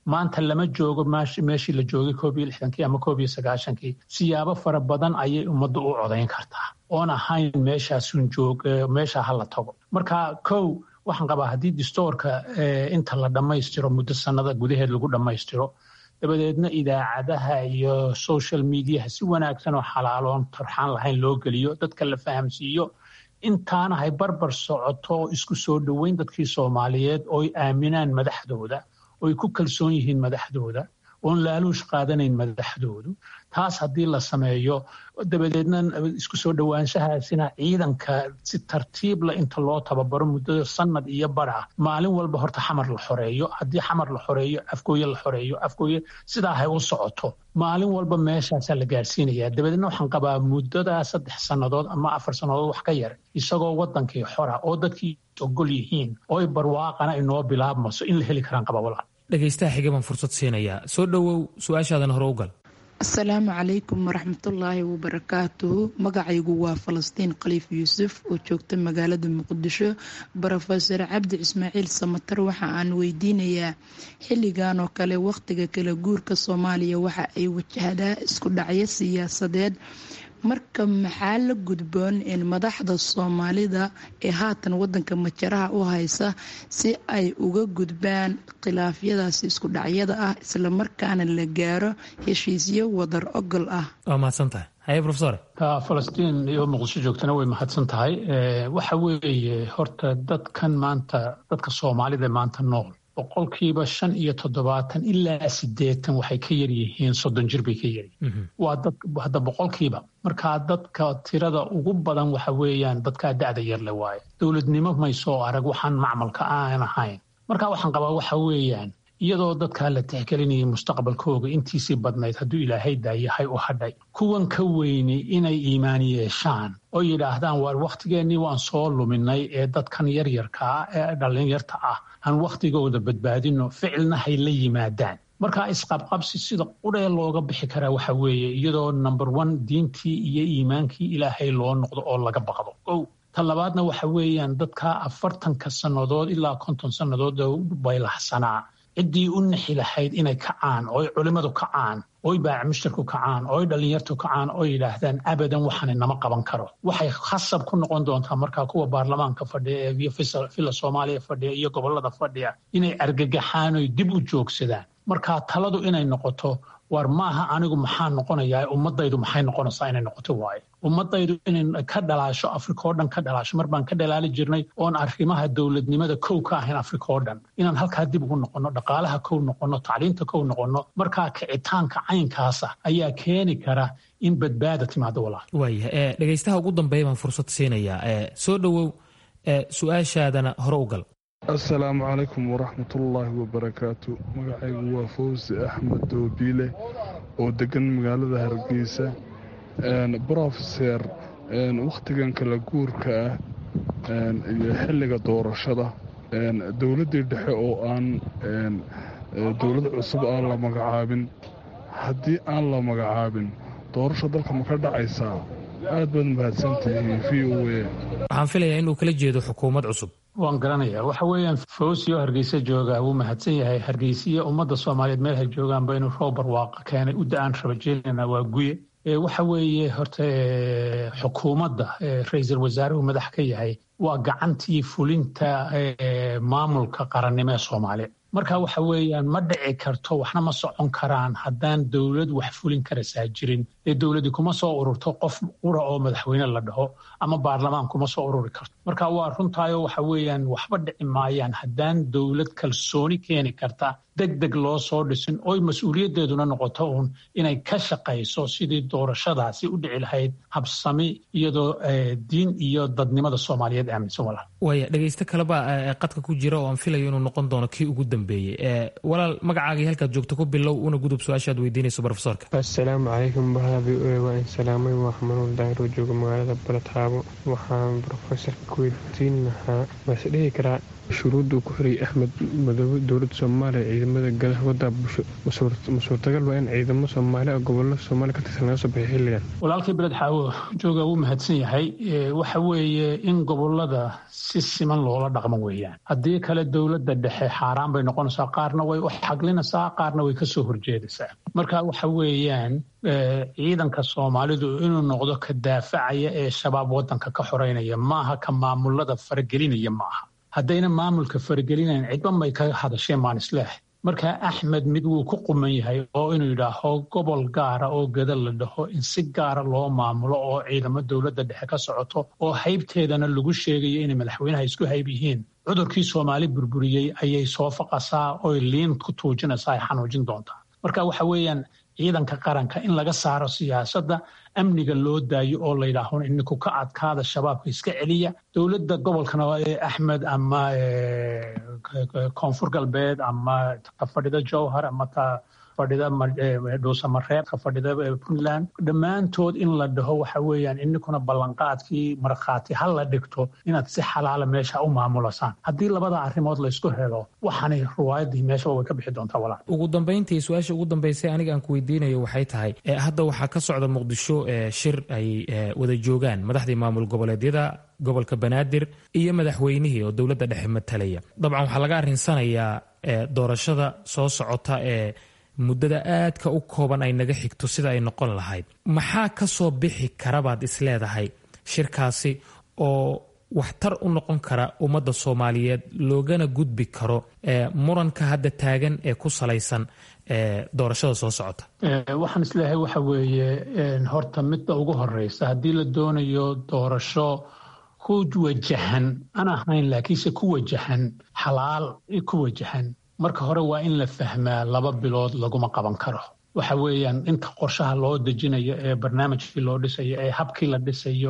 maanta lama joogo meeshii la joogay koob iyo lixdankii ama koob iyo sagaashankii siyaabo fara badan ayay ummaddu u codayn kartaa oon ahayn meeshaasun joog meesha ha la tago marka kow waxaan qabaa haddii distoorka inta la dhammaystiro muddo sannada gudaheed lagu dhammaystiro dabadeedna idaacadaha iyo social mediaha si wanaagsan oo xalaaloon tarxaan lahayn loo geliyo dadka la fahamsiiyo intaana hay barbar socoto isku soo dhoweyn dadkii soomaaliyeed ooy aaminaan madaxdooda ooy ku kalsoon yihiin madaxdooda oon laaluush qaadanayn madaxdoodu taas haddii la sameeyo dabadeedna isku soo dhowaanshahaasina ciidanka si tartiibla inta loo tababaro muddada sanad iyo bara maalin walba horta xamar la xoreeyo haddii xamar la xoreeyo afgooye la xoreeyo afgooye sidaa hay u socoto maalin walba meeshaasaa la gaarsiinaya dabadeedna waxaan qabaa muddadaa saddex sannadood ama afar sannadood wax ka yar isagoo wadankii xora oo dadkii ogol yihiin oo ay barwaaqana inoo bilaabmayso in la heli karaan qaba walaal dhegaystaha xiga baan fursad siinayaa soo dhowow su-aashaadan hore u gal asalaamu calaykum waraxmatullaahi wabarakaatuhu magacaygu waa falastiin khaliif yuusuf oo joogta magaalada muqdisho brofeor cabdi ismaaciil samatar waxa aan weydiinayaa xilligan oo kale wakhtiga kala guurka soomaaliya waxa ay wajahdaa isku dhacyo siyaasadeed marka maxaa la gudboon in madaxda soomaalida ee haatan wadanka majaraha u haysa si ay uga gudbaan khilaafyadaasi isku dhacyada ah islamarkaana la gaaro heshiisyo wadar ogol ah waa mahadsan tahay haye rofesor falastiin iyo muqdisho joogtana way mahadsan tahay waxa weeye horta dadkan maanta dadka soomaalida maanta nool boqolkiiba shan iyo toddobaatan ilaa sideetan waxay ka yaryihiin soddon jir bay ka yaryihiin waa dad hadda boqolkiiba markaa dadka tirada ugu badan waxa weeyaan dadkaa da'da yarle waaye dowladnimo may soo arag waxaan macmalka aan ahayn marka waxaan qabaa waxa weeyaan iyadoo dadkaa la tixgelinayay mustaqbalkooga intiisii badnayd hadduu ilaahay daayahay u hadhay kuwan ka weynay inay iimaan yeeshaan oo yidhaahdaan waar wakhtigeennii waan soo luminay ee dadkan yaryarkaa ee dhallinyarta ah aan wakhtigooda badbaadino ficilna hay la yimaadaan markaa isqabqabsi sida qudhee looga bixi karaa waxa weeye iyadoo number one diintii iyo iimaankii ilaahay loo noqdo oo laga baqdo ow ta labaadna waxa weeyaan dadkaa afartanka sannadood ilaa konton sannadood baylaxsanaa ciddii u nixi lahayd inay kacaan ooy culimmadu kacaan ooy baacmushtarku kacaan ooy dhallinyartu kacaan oo yidhaahdaan abadan waxaan inama qaban karo waxay khasab ku noqon doontaa markaa kuwa baarlamaanka fadhiya iyo fila soomaaliya fadhiya iyo gobolada fadhiya inay argagaxaan oy dib u joogsadaan markaa taladu inay noqoto war maaha anigu maxaa noqonayaa ummadaydu maxay noqonaysaa inay noqoto waaye ummadaydu inay ka dhalaasho afrika oo dhan ka dhalaasho mar baan ka dhalaali jirnay oon arrimaha dowladnimada kow ka ahayn afrika oo dhan inaan halkaa dib ugu noqonno dhaqaalaha kow noqonno tacliinta kow noqonno markaa kicitaanka caynkaasa ayaa keeni kara in badbaada timaado walaal waaya dhegaystaha ugu dambeeya baan fursad siinayaa soo dhowow su-aashaadana hore u gal asalaamu calaykum waraxmatullaahi wabarakaatu magacaygu waa fawsi axmed doobiile oo degan magaalada hargeysa brofeser wakhtigan kala guurka ah iyo xilliga doorashada dowladdii dhexe oo aan dowlad cusub aan la magacaabin haddii aan la magacaabin doorasho dalka ma ka dhacaysaa aad baad mahadsantihiin v o a waxaan filayaa inuu kala jeedo xukuumad cusub waan garanayaa waxa weeyaan fawsi oo hargeysa jooga wuu mahadsan yahay hargeysiya ummadda soomaaliyeed meel hay joogaanba inuu roob barwaaqa keenay u da-aan rabajeelina waa guye waxa weeye horta xukuumadda ra-iisul wasaaruhu madax ka yahay waa gacantii fulinta maamulka qarannimo ee soomaaliya marka waxa weeyaan ma dhici karto waxna ma socon karaan haddaan dowlad wax fulin karasaa jirin ee dowladdi kuma soo ururto qof qura oo madaxweyne la dhaho ama baarlamaan kuma soo ururi karto marka waa runtaayo waxa weeyaan waxba dhici maayaan haddaan dowlad kalsooni keeni karta deg deg loo soo dhisin oy mas-uuliyaddeeduna noqoto uun inay ka shaqayso sidii doorashadaasi u dhici lahayd habsami iyadoo diin iyo dadnimada soomaaliyeed aaminsan walaal waaya dhegaysto kaleba qadka ku jira oo aan filayo inuu noqon doono kii ugu dambeeyey walaal magacaagii halkaad joogto ku bilow una gudub su-aashaad weydiinayso brofesorka asalaamu calaykum baha v o a waa in salaamay waa xamanuul daahir oo jooga magaalada baladxaabo waxaan brofesorka ku weydiin lahaa waase dhihi karaa shuruudda uu ku xirayay axmed madoobe dowladda soomaaliya ciidamada galaha waddaa bulsho ma suurtagal waa in ciidamo soomaali ah gobolada soomaaliya ka tirsan laga soo baxay xilligan walaalkii beled xaawo jooga wuu mahadsan yahay waxa weeye in gobolada si siman loola dhaqmo weeyaan haddii kale dowladda dhexe xaaraan bay noqonaysaa qaarna way u xaglinaysaa qaarna way kasoo horjeedaysaa marka waxa weeyaan ciidanka soomaalidu inuu noqdo ka daafacaya ee shabaab wadanka ka xoreynaya maaha ka maamulada faragelinaya maaha haddayna maamulka faragelinayn cidba may ka hadasheen maan isleehay marka axmed mid wuu ku quman yahay oo inuu yidhaaho gobol gaara oo gada la dhaho in si gaara loo maamulo oo ciidamo dowladda dhexe ka socoto oo haybteedana lagu sheegayo inay madaxweynaha isku hayb yihiin cudurkii soomaali burburiyey ayay soo faqasaa oy liin ku tuujinaysaa ay xanuujin doontaa marka waxa weeyaan ciidanka qaranka in laga saaro siyaasadda amniga loo daayo oo la yidhaaho ininku ka adkaada shabaabka iska celiya dowladda gobolkana axmed ama koonfur galbeed ama ka fadhida jowhar ama ta fadhida dhuusamareeb ka fadhida puntland dhammaantood in la dhaho waxa weeyaan ininkuna ballanqaadkii markhaati ha la dhigto inaad si xalaala meesha u maamulasaan haddii labada arrimood laysku helo waxaanay ruwaayadii meeshaba way ka bixi doontaa walaal ugu dambayntii su-aasha ugu dambaysay aniga aan ku weydiinayo waxay tahay hadda waxaa ka socda muqdisho shir ay wada joogaan madaxdii maamul goboleedyada gobolka banaadir iyo madaxweynihii oo dowladda dhexe matalaya dabcan waxaa laga arinsanayaa doorashada soo socota ee muddada aadka u kooban ay naga xigto sida ay noqon lahayd maxaa ka soo bixi karabaad isleedahay shirkaasi oo waxtar u noqon kara ummadda soomaaliyeed loogana gudbi karo muranka hadda taagan ee ku salaysan doorashada soo socota waxaan isleeyahay waxa weeye horta midda ugu horeysa haddii la doonayo doorasho ku wajahan aan ahayn laakiinse ku wajahan xalaal ku wajahan marka hore waa in la fahmaa laba bilood laguma qaban karo waxa weeyaan inta qorshaha loo dejinayo ee barnaamijkii loo dhisayo ee habkii la dhisayo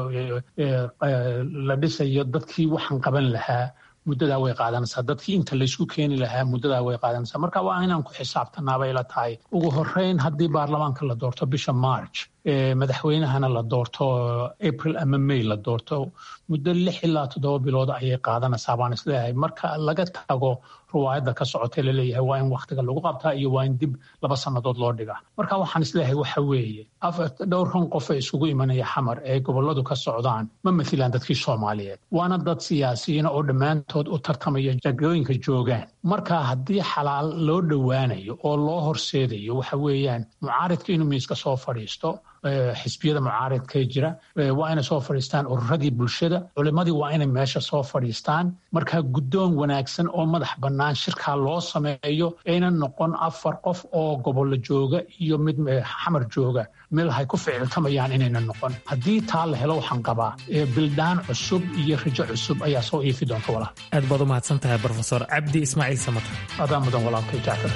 la dhisayo dadkii waxaan qaban lahaa muddadaa way qaadanaysaa dadkii inta laysku keeni lahaa muddadaa way qaadanaysaa marka waa inaan ku xisaabtanaabay la tahay ugu horeyn haddii baarlamaanka la doorto bisha march madaxweynahana la doorto april ama may la doorto muddo lix ilaa toddoba bilood ayay qaadanaysaa baan isleeyahay marka laga tago ruwaayadda ka socotee laleeyahay waa in wakhtiga lagu qabtaa iyo waa in dib laba sannadood loo dhigaa marka waxaan isleeyahay waxa weeye dhowrkan qof ee isugu imanaya xamar ee gobolladu ka socdaan ma mathilaan dadkii soomaaliyeed waana dad siyaasiyiina oo dhammaantood u tartamaya jagooyinka joogaan marka haddii xalaal loo dhowaanayo oo loo horseedayo waxa weeyaan mucaaridka inuu miiska soo fadhiisto xisbiyada mucaaridka jira waa inay soo fadhiistaan ururadii bulshada culimadii waa inay meesha soo fadhiistaan marka guddoon wanaagsan oo madax bannaan shirkaa loo sameeyo ayna noqon afar qof oo gobollo jooga iyo mid xamar jooga meel hay ku ficiltamayaan inayna noqon haddii taa la helo waxaan qabaa bildhaan cusub iyo rajo cusub ayaa soo iifi doonta walaal aad baad u mahadsan tahay brofesor cabdi ismaaciil samatar adaa mudan walaalkay jacfar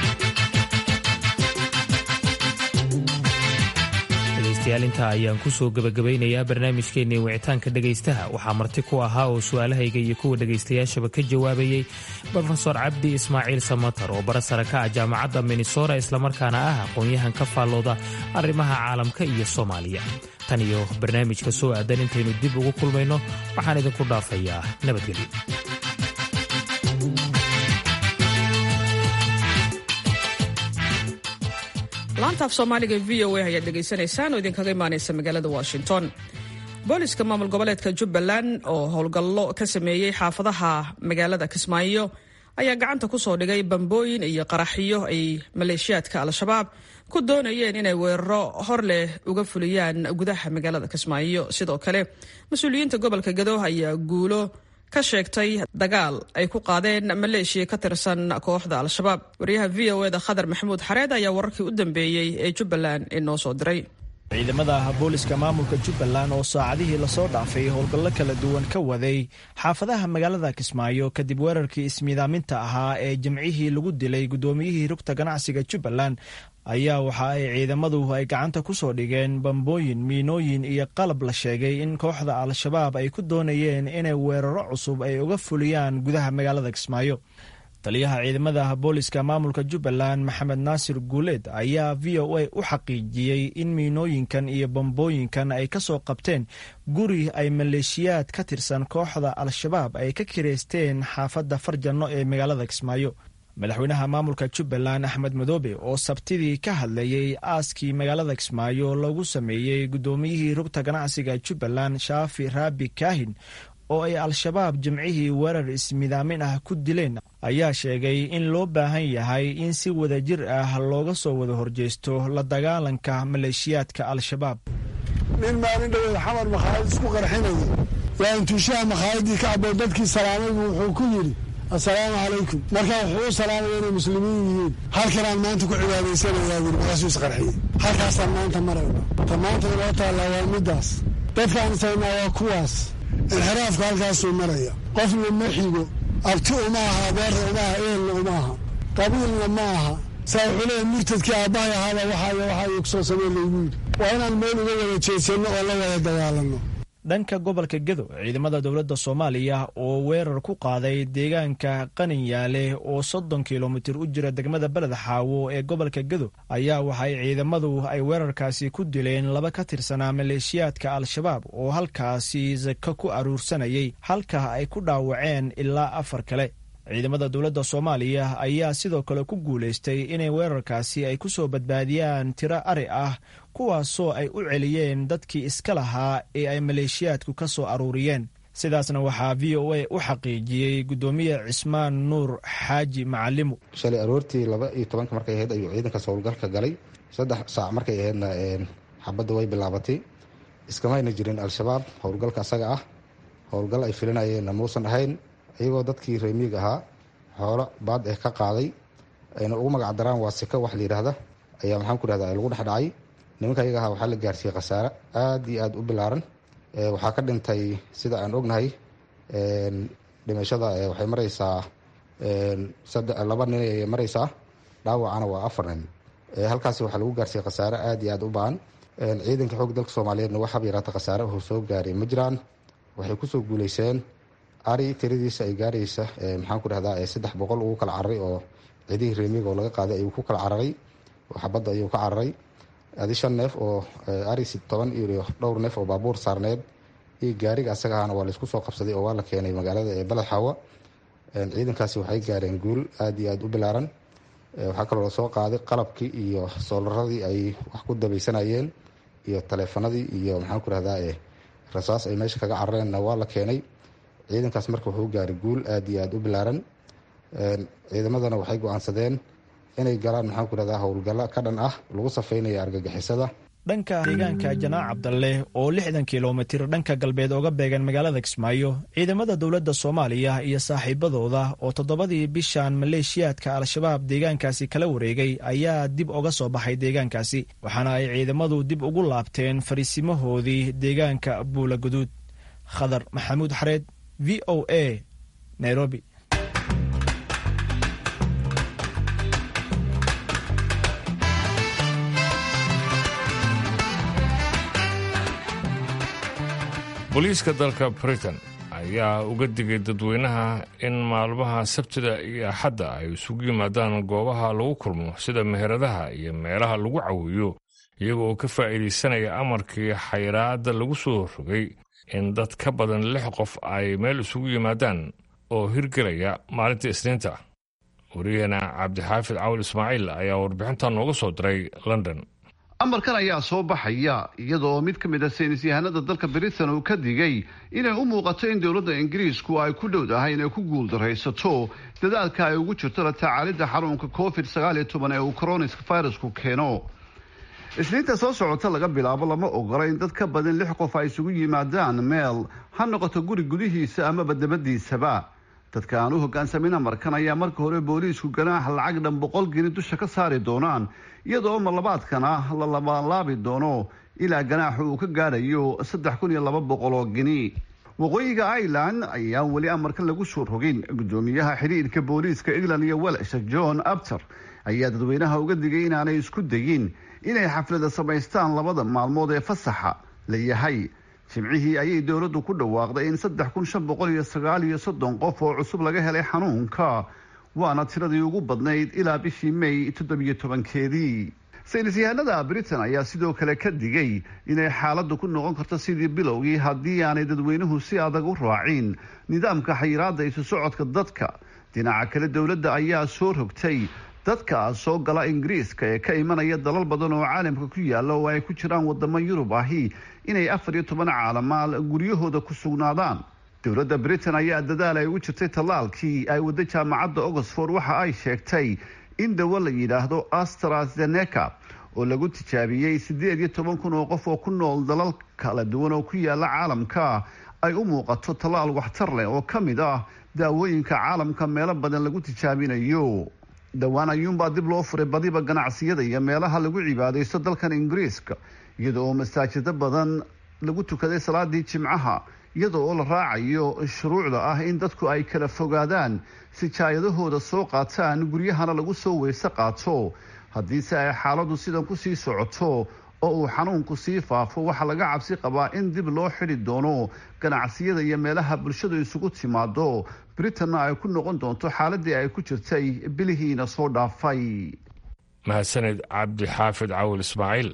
dhegaystayaal intaa ayaan ku soo gebagabaynayaa barnaamijkeennii wicitaanka dhegaystaha waxaa marti ku ahaa oo su'aalahayga iyo kuwa dhegaystayaashaba ka jawaabayey brofesor cabdi ismaaciil samatar oo bara sare ka ah jaamacadda minnesota islamarkaana ah aqoon-yahan ka faallooda arrimaha caalamka iyo soomaaliya tan iyo barnaamijka soo aadan intaynu dib ugu kulmayno waxaan idinku dhaafayaa nabadgelyo laanta af soomaaliga v o a ayaad dhegaysanaysaan oo idinkaga imaanaysa magaalada washington booliska maamul goboleedka jubbaland oo howlgallo ka sameeyey xaafadaha magaalada kismaayo ayaa gacanta ku soo dhigay bambooyin iyo qaraxyo ay maleeshiyaadka al-shabaab ku doonayeen inay weeraro hor leh uga fuliyaan gudaha magaalada kismaayo sidoo kale mas-uuliyiinta gobolka gado ayaa guulo ka sheegtay dagaal ay ku qaadeen maleeshiya ka tirsan kooxda al-shabaab wariyaha v o eda khadar maxamuud xareed ayaa wararkii u dambeeyey ee jubbaland inoo soo diray ciidamada booliska maamulka jubbaland oo saacadihii lasoo dhaafay howlgallo kala duwan ka waday xaafadaha magaalada kismaayo kadib weerarkii ismiidaaminta ahaa ee jimcihii lagu dilay guddoomiyihii rugta ganacsiga jubbaland ayaa waxa ay ciidamadu ay gacanta ku soo dhigeen bambooyin miinooyin iyo qalab la sheegay in kooxda al-shabaab ay ku doonayeen inay weeraro cusub ay uga fuliyaan gudaha magaalada kismaayo taliyaha ciidamada booliska maamulka jubbaland maxamed naasir guuleed ayaa v o a u xaqiijiyey in miinooyinkan iyo bambooyinkan ay ka soo qabteen guri ay maleeshiyaad ka tirsan kooxda al-shabaab ay ka kireysteen xaafadda farjanno ee magaalada kismaayo madaxweynaha maamulka jubbaland axmed madoobe oo sabtidii ka hadlayey aaskii magaalada kismaayo lagu sameeyey guddoomiyihii rugta ganacsiga jubbaland shaafi raabi kaahin oo ay al-shabaab jimcihii weerar ismidaamin ah ku dileen ayaa sheegay in loo baahan yahay in si wadajir ah looga soo wada horjeesto la dagaalanka maleeshiyaadka al-shabaab nin maalin dhaweed xamar makhaayad isku qarxinayay waa intuushaha makhaayadii ka caboo dadkii salaamaybu wuxuu ku yidhi assalaamu calaykum markaa wuxuu u salaamaya inay muslimiin yihiin halkanaan maanta ku cibaadaysanayaa wuri markaasuu isqarxiyey halkaasaan maanta marayno ta maanta inoo taallaa waa middaas dadkaan isaynaa waa kuwaas inxiraafka halkaasuu maraya qofna ma xigo abti uma aha abeerra uma aha eelna uma aha qabiilna ma aha saa wuxuu leeyahy murtadkii aabbahay ahaaba waxaay waxaa kusoo samee laygu yidhi waa inaan meel uga wada jeedsanno oo la wada dagaalanno dhanka gobolka gedo ciidamada dowladda soomaaliya oo weerar ku qaaday deegaanka qaninyaale oo soddon kilomitir u jira degmada beled xaawo ee gobolka gedo ayaa waxay ciidamadu ay weerarkaasi ku dileen laba ka tirsanaa maleeshiyaadka al-shabaab oo halkaasi sako ku aruursanayay halka ay ku dhaawaceen ilaa afar kale ciidamada dowladda soomaaliya ayaa sidoo kale ku guulaystay inay weerarkaasi ay ku soo badbaadiyaan tiro ari ah kuwaasoo ay u celiyeen dadkii iska lahaa ee ay maleeshiyaadku ka soo aruuriyeen sidaasna waxaa v o a u xaqiijiyey guddoomiye cismaan nuur xaaji macalimu shalay aroortii laba iyo tobanka markay ahayd ayuu ciidankaas howlgalka galay saddex saac markay ahaydna xabadda way bilaabatay iskamayna jirin al-shabaab howlgalka asaga ah howlgal ay filinayeenna muusan ahayn iyagoo dadkii reemiig ahaa xoolo baad eh ka qaaday ayna ugu magac daraan waa sika wax la yidhaahda ayaa maxaan ku dhahda lagu dhex dhacay nimanka iyaga ahaa waxaa la gaarsiiyey khasaare aad iyo aad u bilaaran waxaa ka dhintay sida aan ognahay dhimashada waxay maraysaa laba nin ayay maraysaa dhaawacana waa afar nin halkaasi waxaa lagu gaarsiiyey khasaare aad iyo aad u baan ciidanka xoog dalka soomaaliyeedna waxaaba yaraata khasaare oo soo gaaray ma jiraan waxay kusoo guuleyseen ari tiradiisa ay gaaraysa maxaan ku dhahdaa saddex boqol ugu kala cararay oo ciidihii reemiga oo laga qaaday ayuu ku kala cararay oo xabadda ayuu ka cararay adi shan neef oo ari toban iyo dhowr neef oo baabuur saarneed iyo gaariga asaga ahana waa laysku soo qabsaday oo waa la keenay magaalada ee baled xaawa ciidankaasi waxay gaareen guul aad iyo aad u bilaaran waxaa kaloo lasoo qaaday qalabkii iyo soolaradii ay wax ku dabaysanayeen iyo taleefanadii iyo maxaan ku dhahdaa rasaas ay meesha kaga carareenna waa la keenay ciidankaas marka wuxuu gaaray guul aad iyo aad u bilaaran ciidamadana waxay go-aansadeen inay galaan maxaan ku dhahdaa howlgallo ka dhan ah lagu safeynaya argagixisada dhanka deegaanka janaac cabdalle oo lixdan kilomitir dhanka galbeed ooga beegan magaalada kismaayo ciidamada dowladda soomaaliya iyo saaxiibadooda oo toddobadii bishan maleeshiyaadka al-shabaab deegaankaasi kala wareegay ayaa dib oga soo baxay deegaankaasi waxaana ay ciidamadu dib ugu laabteen fariisimahoodii deegaanka buula guduud khadar maxamuud xareed v o a nairobi booliiska dalka britain ayaa uga digay dadweynaha in maalmaha sabtida iyo axadda ay isugu yimaadaan goobaha lagu kulmo sida meheradaha iyo meelaha lagu cawiyo iyaga oo ka faa'iidaysanaya amarkii xayraadda lagu soo rogay in dad ka badan lix qof ay meel isugu yimaadaan oo hirgelaya maalinta isniinta wariyaheena cabdixaafid cawil ismaaciil ayaa warbixintan nooga soo diray london amarkan ayaa soo baxaya iyadoo mid ka mid a saynis yahanada dalka britain uu ka digay inay u muuqato in dowladda ingiriisku ay ku dhowdahay inay ku guuldaraysato dadaalka ay ugu jirto la tacaalidda xarunka covid sagaal iyo toban ee uu coroniska virusku keeno isniinta soo socota laga bilaabo lama ogola in dad ka badan lix qof ay isugu yimaadaan meel ha noqoto guri gudihiisa amaba dabadiisaba dadka aan u hogaansamin amarkan ayaa marka hore booliisku ganaax lacag dhan boqol geni dusha ka saari doonaan iyadoo marlabaadkana la labalaabi doono ilaa ganaaxu uu ka gaadhayo saddex kun iyo laba boqol oo geni waqooyiga ireland ayaa weli amarkan lagu soo rogin gudoomiyaha xidhiirka booliiska england iyo welsh john abter ayaa dadweynaha uga digay inaanay isku dayin inay xaflada samaystaan labada maalmood ee fasaxa la yahay jimcihii ayay dowladdu ku dhawaaqday in saddex kun shan boqol iyo sagaal iyo soddon qof oo cusub laga helay xanuunka waana tiradii ugu badnayd ilaa bishii may toddobiyo tobankeedii saynis yahanada britain ayaa sidoo kale ka digay inay xaaladdu ku noqon karto sidii bilowgii haddii aanay dadweynuhu si adag u raacin nidaamka xayiraadda isu socodka dadka dhinaca kale dowladda ayaa soo rogtay dadka soo gala ingiriiska ee ka imanaya dalal badan oo caalamka ku yaala oo ay ku jiraan wadamo yurub ahi inay afar iyo toban caalamaal guryahooda ku sugnaadaan dowladda britain ayaa dadaal ay ugu jirtay tallaalkii ay wadda jaamacadda oxford waxa ay sheegtay in dawo la yidhaahdo astrazeneca oo lagu tijaabiyey siddeed iyo toban kun oo qof oo ku nool dalal kala duwan oo ku yaala caalamka ay u muuqato tallaal waxtar leh oo ka mid ah daawooyinka caalamka meelo badan lagu tijaabinayo dhowaan ayuunbaa dib loo furay badiba ganacsiyada iyo meelaha lagu cibaadaysto dalkan ingiriiska iyada oo masaajido badan lagu tukaday salaadii jimcaha iyada oo la raacayo shuruucda ah in dadku ay kala fogaadaan si jaayadahooda soo qaataan guryahana lagu soo weyse qaato haddiise ay xaaladu sidan kusii socoto oo uu xanuunku sii faafo waxaa laga cabsi qabaa in dib loo xidhi doono ganacsiyada iyo meelaha bulshadu isugu timaado britanna ay ku noqon doonto xaaladii ay ku jirtay bilihiina soo dhaafay mahadsaned cabdi xaafid cawil ismaaciil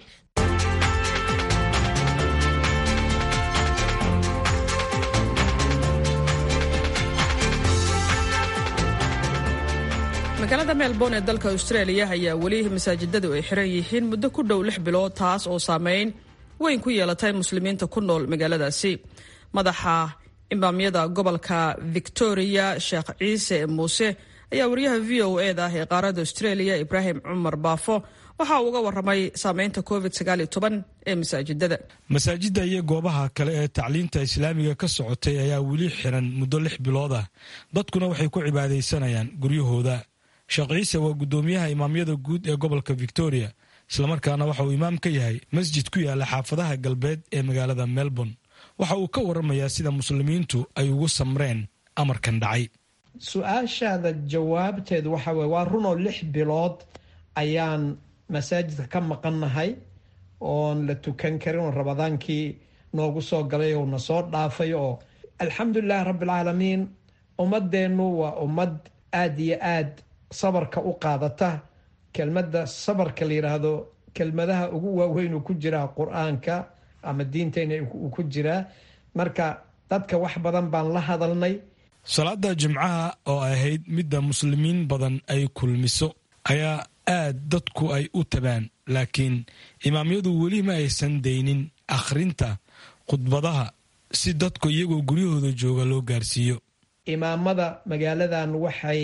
magaalada melbourne ee dalka australia ayaa weli masaajidadu ay xiran yihiin muddo ku dhow lix bilood taas oo saameyn weyn ku yeelatay muslimiinta ku nool magaaladaasi madaxa imaamyada gobolka victoria sheekh ciise muuse ayaa wariyaha v o e da ah ee qaaradda australia ibraahim cumar baafo waxa uu uga waramay saameynta covid ee masaajidada masaajidda iyo goobaha kale ee tacliinta islaamiga ka socotay ayaa weli xiran muddo lix bilood ah dadkuna waxay ku cibaadaysanayaan guryahooda sheekh ciise waa guddoomiyaha imaamyada guud ee gobolka victoria islamarkaana waxa uu imaam ka yahay masjid ku yaala xaafadaha galbeed ee magaalada melbourne waxa uu ka waramayaa sida muslimiintu ay ugu samreen amarkan dhacay su-aashaada jawaabteedu waxa weye waa runoo lix bilood ayaan masaajidka ka maqannahay oon la tukan karin oo rabadaankii noogu soo galay oo na soo dhaafay oo alxamdulilahi rabbilcaalamiin ummadeennu waa ummad aada iyo aad sabarka u qaadata kelmadda sabarka la yidhaahdo kelmadaha ugu waaweyn uu ku jiraa qur-aanka ama diinteyna uu ku jiraa marka dadka wax badan baan la hadalnay salaada jimcaha oo ahayd midda muslimiin badan ay kulmiso ayaa aad dadku ay u tabaan laakiin imaamyadu weli ma aysan daynin akhrinta khudbadaha si dadku iyagoo guryahooda jooga loo gaarsiiyo imaamada magaaladan waxay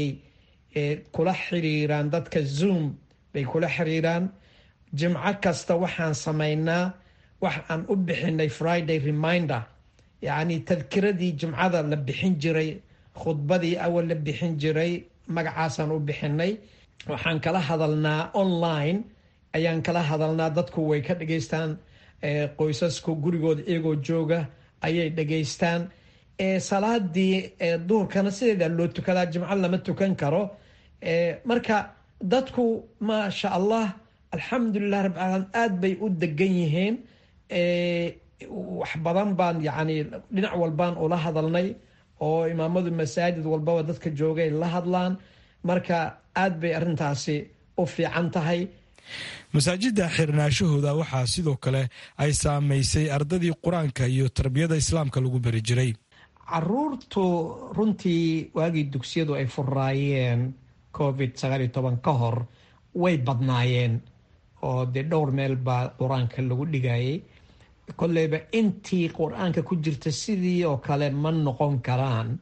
kula xiriiraan dadka zoom bay kula xiriiraan jimco kasta waxaan samaynaa wax aan u bixinay friday reminder yacni tadkiradii jimcada la bixin jiray khudbadii awal la bixin jiray magacaasaan u bixinay waxaan kala hadalnaa online ayaan kala hadalnaa dadku way ka dhageystaan qoysasku gurigooda iyagoo jooga ayay dhageystaan salaadii duhurkana sideeda loo tukadaa jimco lama tukan karo marka dadku maasha allah alxamdulilah rabbi caalamiin aada bay u degan yihiin wax badan baan yacni dhinac walbaan ula hadalnay oo imaamadu masaajid walbaba dadka joogay la hadlaan marka aad bay arrintaasi u fiican tahay masaajidda xirnaashahooda waxaa sidoo kale ay saamaysay ardadii qur-aanka iyo tarbiyada islaamka lagu bari jiray caruurtu runtii waagii dugsiyadu ay furaayeen covid sagaaliyo toban ka hor way badnaayeen oo dee dhowr meel baa qur-aanka lagu dhigayay kolleyba intii qur-aanka ku jirta sidii oo kale ma noqon karaan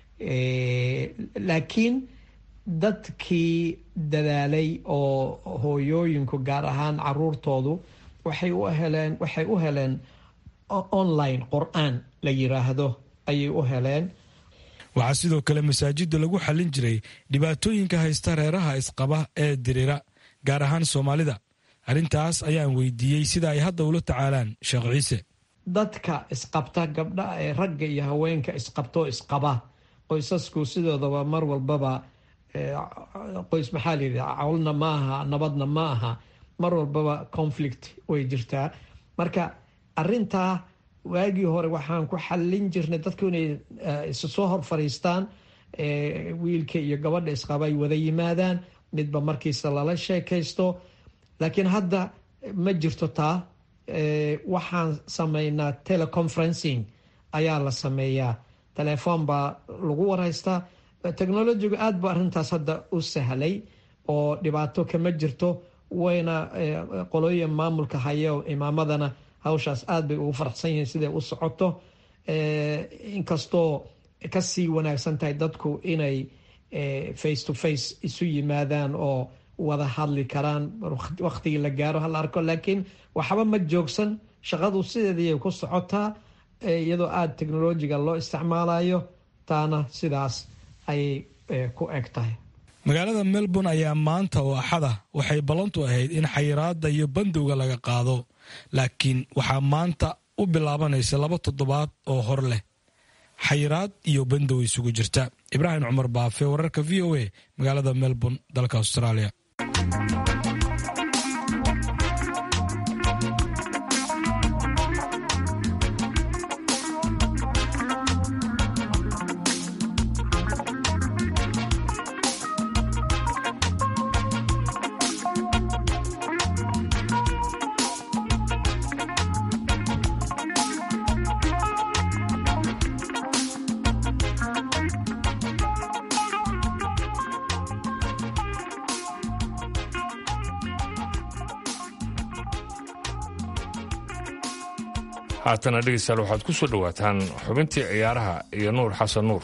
laakiin dadkii dadaalay oo hooyooyinku gaar ahaan caruurtoodu waxay u heleen waxay u heleen online qur-aan la yiraahdo ayay u heleen waxaa sidoo kale masaajidda lagu xallin jiray dhibaatooyinka haysta reeraha isqaba ee dirira gaar ahaan soomaalida arrintaas ayaan weydiiyey sida ay hadda ula tacaalaan sheekh ciise dadka isqabta gabdha ee ragga iyo haweenka isqabto isqaba qoysasku sidoodaba mar walbaba qoys maxaa la yidhi cawlna ma aha nabadna ma aha mar walbaba conflict way jirtaa marka arintaa waagii hore waxaan ku xallin jirnay dadku inay isu soo hor fadhiistaan wiilka iyo gabadha isqaba ay wada yimaadaan midba markiisa lala sheekaysto laakiin hadda ma jirto taa waxaan sameynaa teleconferencing ayaa la sameeyaa telefoon baa lagu warhaystaa technologigu aada bu arrintaas hadda u sahlay oo dhibaato kama jirto wayna qolooyin maamulka haya imaamadana hawshaas aada bay ugu faraxsan yihiin siday u socoto inkastoo kasii wanaagsan tahay dadku inay face to face isu yimaadaan oo wada hadli karaan waktigii la gaaro hala arko laakiin waxba ma joogsan shaqadu sideedii ku socotaa iyadoo aada technolojiga loo isticmaalayo taana sidaas ayay ku eg tahay magaalada melbourne ayaa maanta oo axada waxay ballantu ahayd in xayiraada iyo bandowga laga qaado laakiin waxaa maanta u bilaabanaysa laba toddobaad oo hor leh xayiraad iyo bandow isugu jirta ibraahim cumar baafe wararka v o a magaalada melbourne dalka australia haatana dhegeystayaal waxaad ku soo dhowaataan xubintii ciyaaraha iyo nuur xasan nuur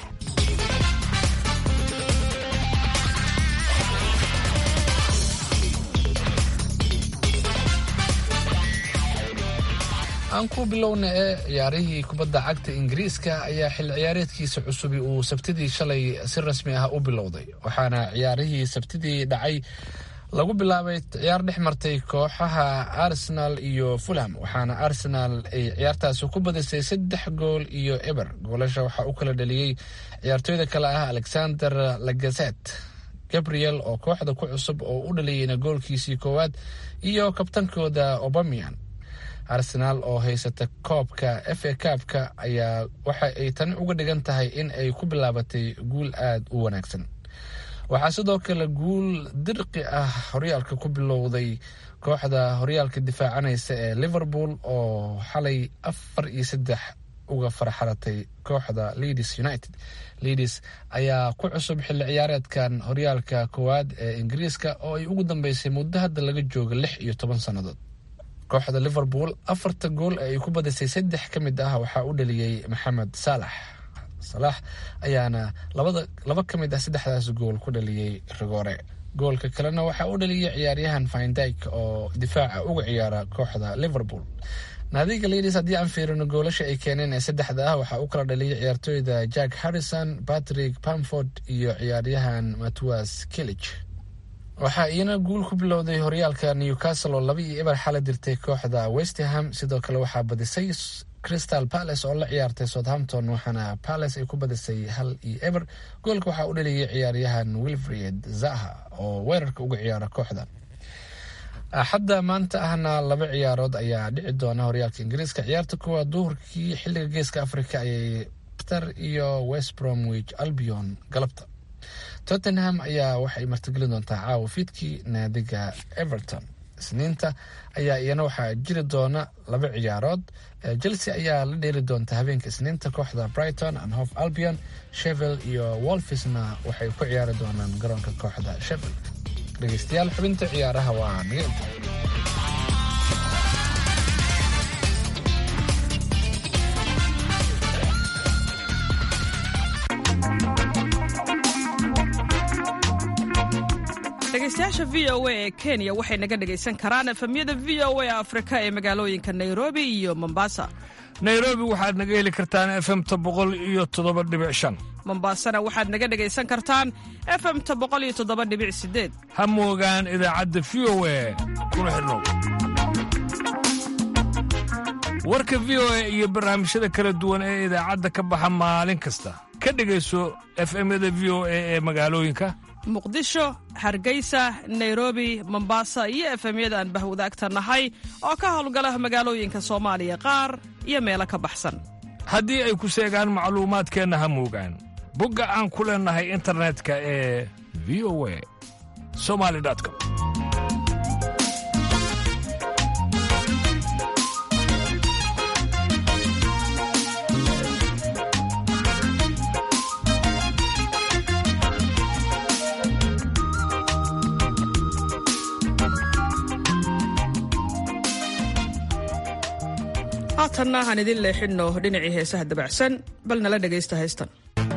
aan ku bilowna ee ciyaarihii kubadda cagta ingiriiska ayaa xil ciyaareedkiisa cusubi uu sabtidii shalay si rasmi ah u bilowday waxaana ciyaarihii sabtidii dhacay lagu bilaabay ciyaar dhex martay kooxaha arsenal iyo fulham waxaana arsenal ay ciyaartaasi ku badisay saddex gool iyo eber goolasha waxaa u kala dhaliyey ciyaartooyda kale ah alexander lagazet gabriel oo kooxda ku cusub oo u dhaliyeyna goolkiisii koowaad iyo kabtankooda obamian arsenaal oo haysata koobka f a kaabka ayaa waxa ay tani uga dhigan tahay in ay ku bilaabatay guul aada u wanaagsan waxaa sidoo kale guul dirqi ah horyaalka ku bilowday kooxda horyaalka difaacanaysa ee liverpool oo xalay afar iyo saddex uga farxaratay kooxda leeds united leeds ayaa ku cusub xilli ciyaareedkan horyaalka koowaad ee ingiriiska oo ay ugu dambeysay muddo hadda laga jooga lix iyo toban sannadood kooxda liverpool afarta gool ee ay ku badisay saddex ka mid ah waxaa u dhaliyey maxamed saalax salaax ayaana labada laba ka mid ah saddexdaas gool ku dhaliyey rigoore goolka kalena waxaa u dhaliyey ciyaaryahan findyk oo difaaca uga ciyaara kooxda liverpool naadiga leeds haddii aan fiirino goolasha ay keeneen ee saddexda ah waxaa u kala dhaliyay ciyaartooyda jack harrison patrick pamford iyo ciyaaryahan matwas kilich waxaa iyana guul ku bilowday horyaalka newcastle oo laba iyo eber xala dirtay kooxda westerham sidoo kale waxaa badisay crystal palace oo la ciyaartay southampton waxaana palace ay ku badisay hal iyo eber goolka waxaa u dhaliyay ciyaaryahan wilfred zaha oo weerarka uga ciyaara kooxda axadda maanta ahna laba ciyaarood ayaa dhici doona horyaalka ingiriiska ciyaarta kuwaad duhurkii xilliga geeska africa ayay ter iyo west bromwich albion galabta tottenham ayaa waxay martigelin doontaa caawa fiidkii naadiga everton isniinta ayaa iyana waxaa jiri doona laba ciyaarood chelsea ayaa la dheeli doonta habeenka isniinta kooxda brighton and hof albion shevel iyo wolfisna waxay ku ciyaari doonaan garoonka kooxda shevel dhegeystayaal xubinta ciyaaraha waa naga inta dhegeystayaasha v o a ee kenya waxay naga dhegaysan karaan efemyada v o a afrika ee magaalooyinka nairobi iyo mombasa nairobi waxaad naga heli kartaan efemta boqol iyo toddoba dhibic shan mombasana waxaad naga dhegaysan kartaan efemta boqol iyo toddoba dhibic sideed ha moogaan idaacadda v o a kuna xidhnow warka v o a iyo barnaamijyada kala duwan ee idaacadda ka baxa maalin kasta ka dhegayso efemyada v o a ee magaalooyinka muqdisho hargeysa nairobi mombasa iyo efemyada aan bahwadaagta nahay oo ka howlgala magaalooyinka soomaaliya qaar iyo meelo ka baxsan haddii ay ku seegaan macluumaadkeenna ha moogaan bogga aan ku leennahay internetka ee v o a somali com haatanna aan idin leexinno dhinacii heesaha dabacsan bal nala dhegaysta haystan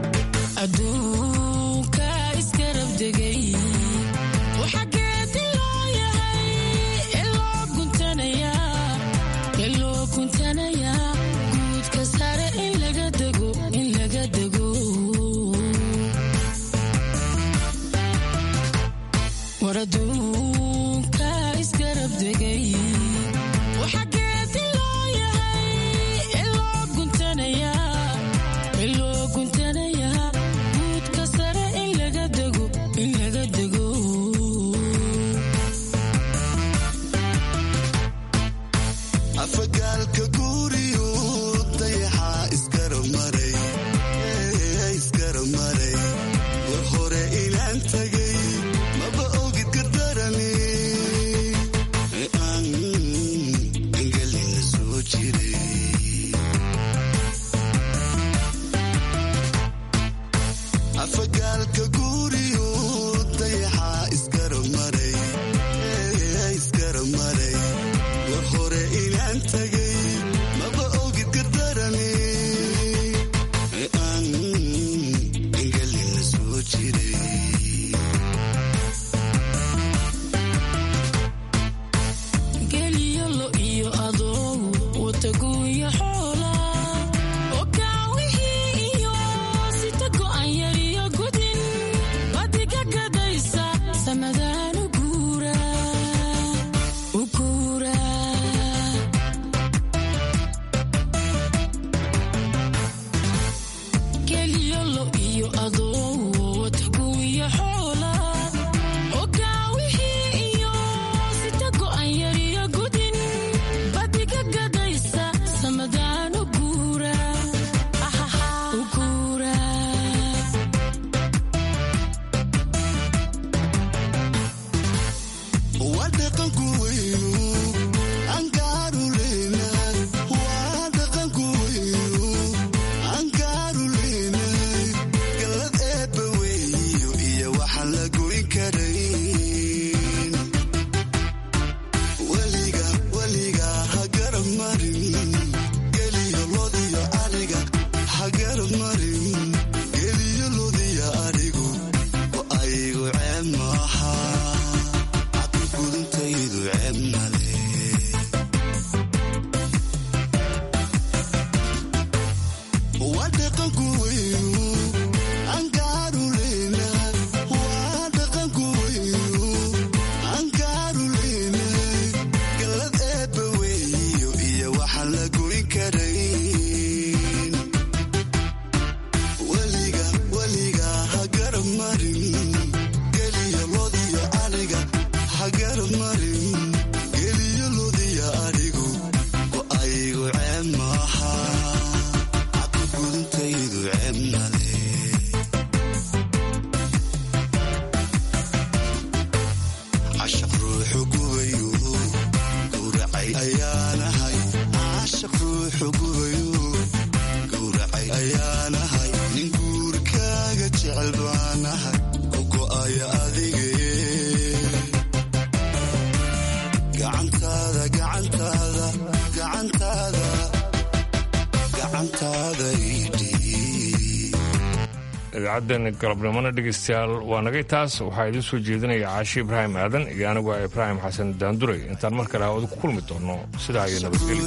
idaacaddan galabnimona dhegaystayaal waa nagay taas waxaa idiin soo jeedinaya caashi ibraahim aadan iyo anigu ah ibraahim xasan daanduray intaan mar kale hawada ku kulmi doonno sidaa iyo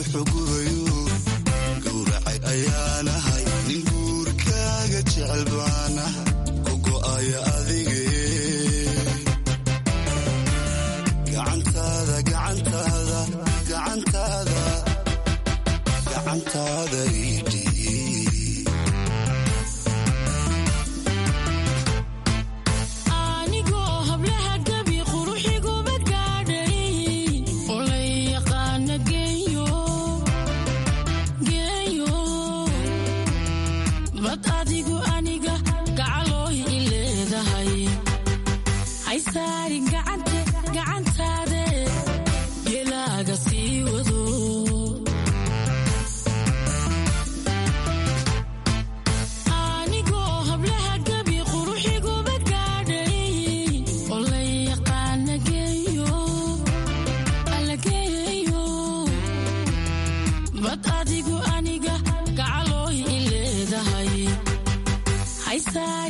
nabadgelyo adigu time.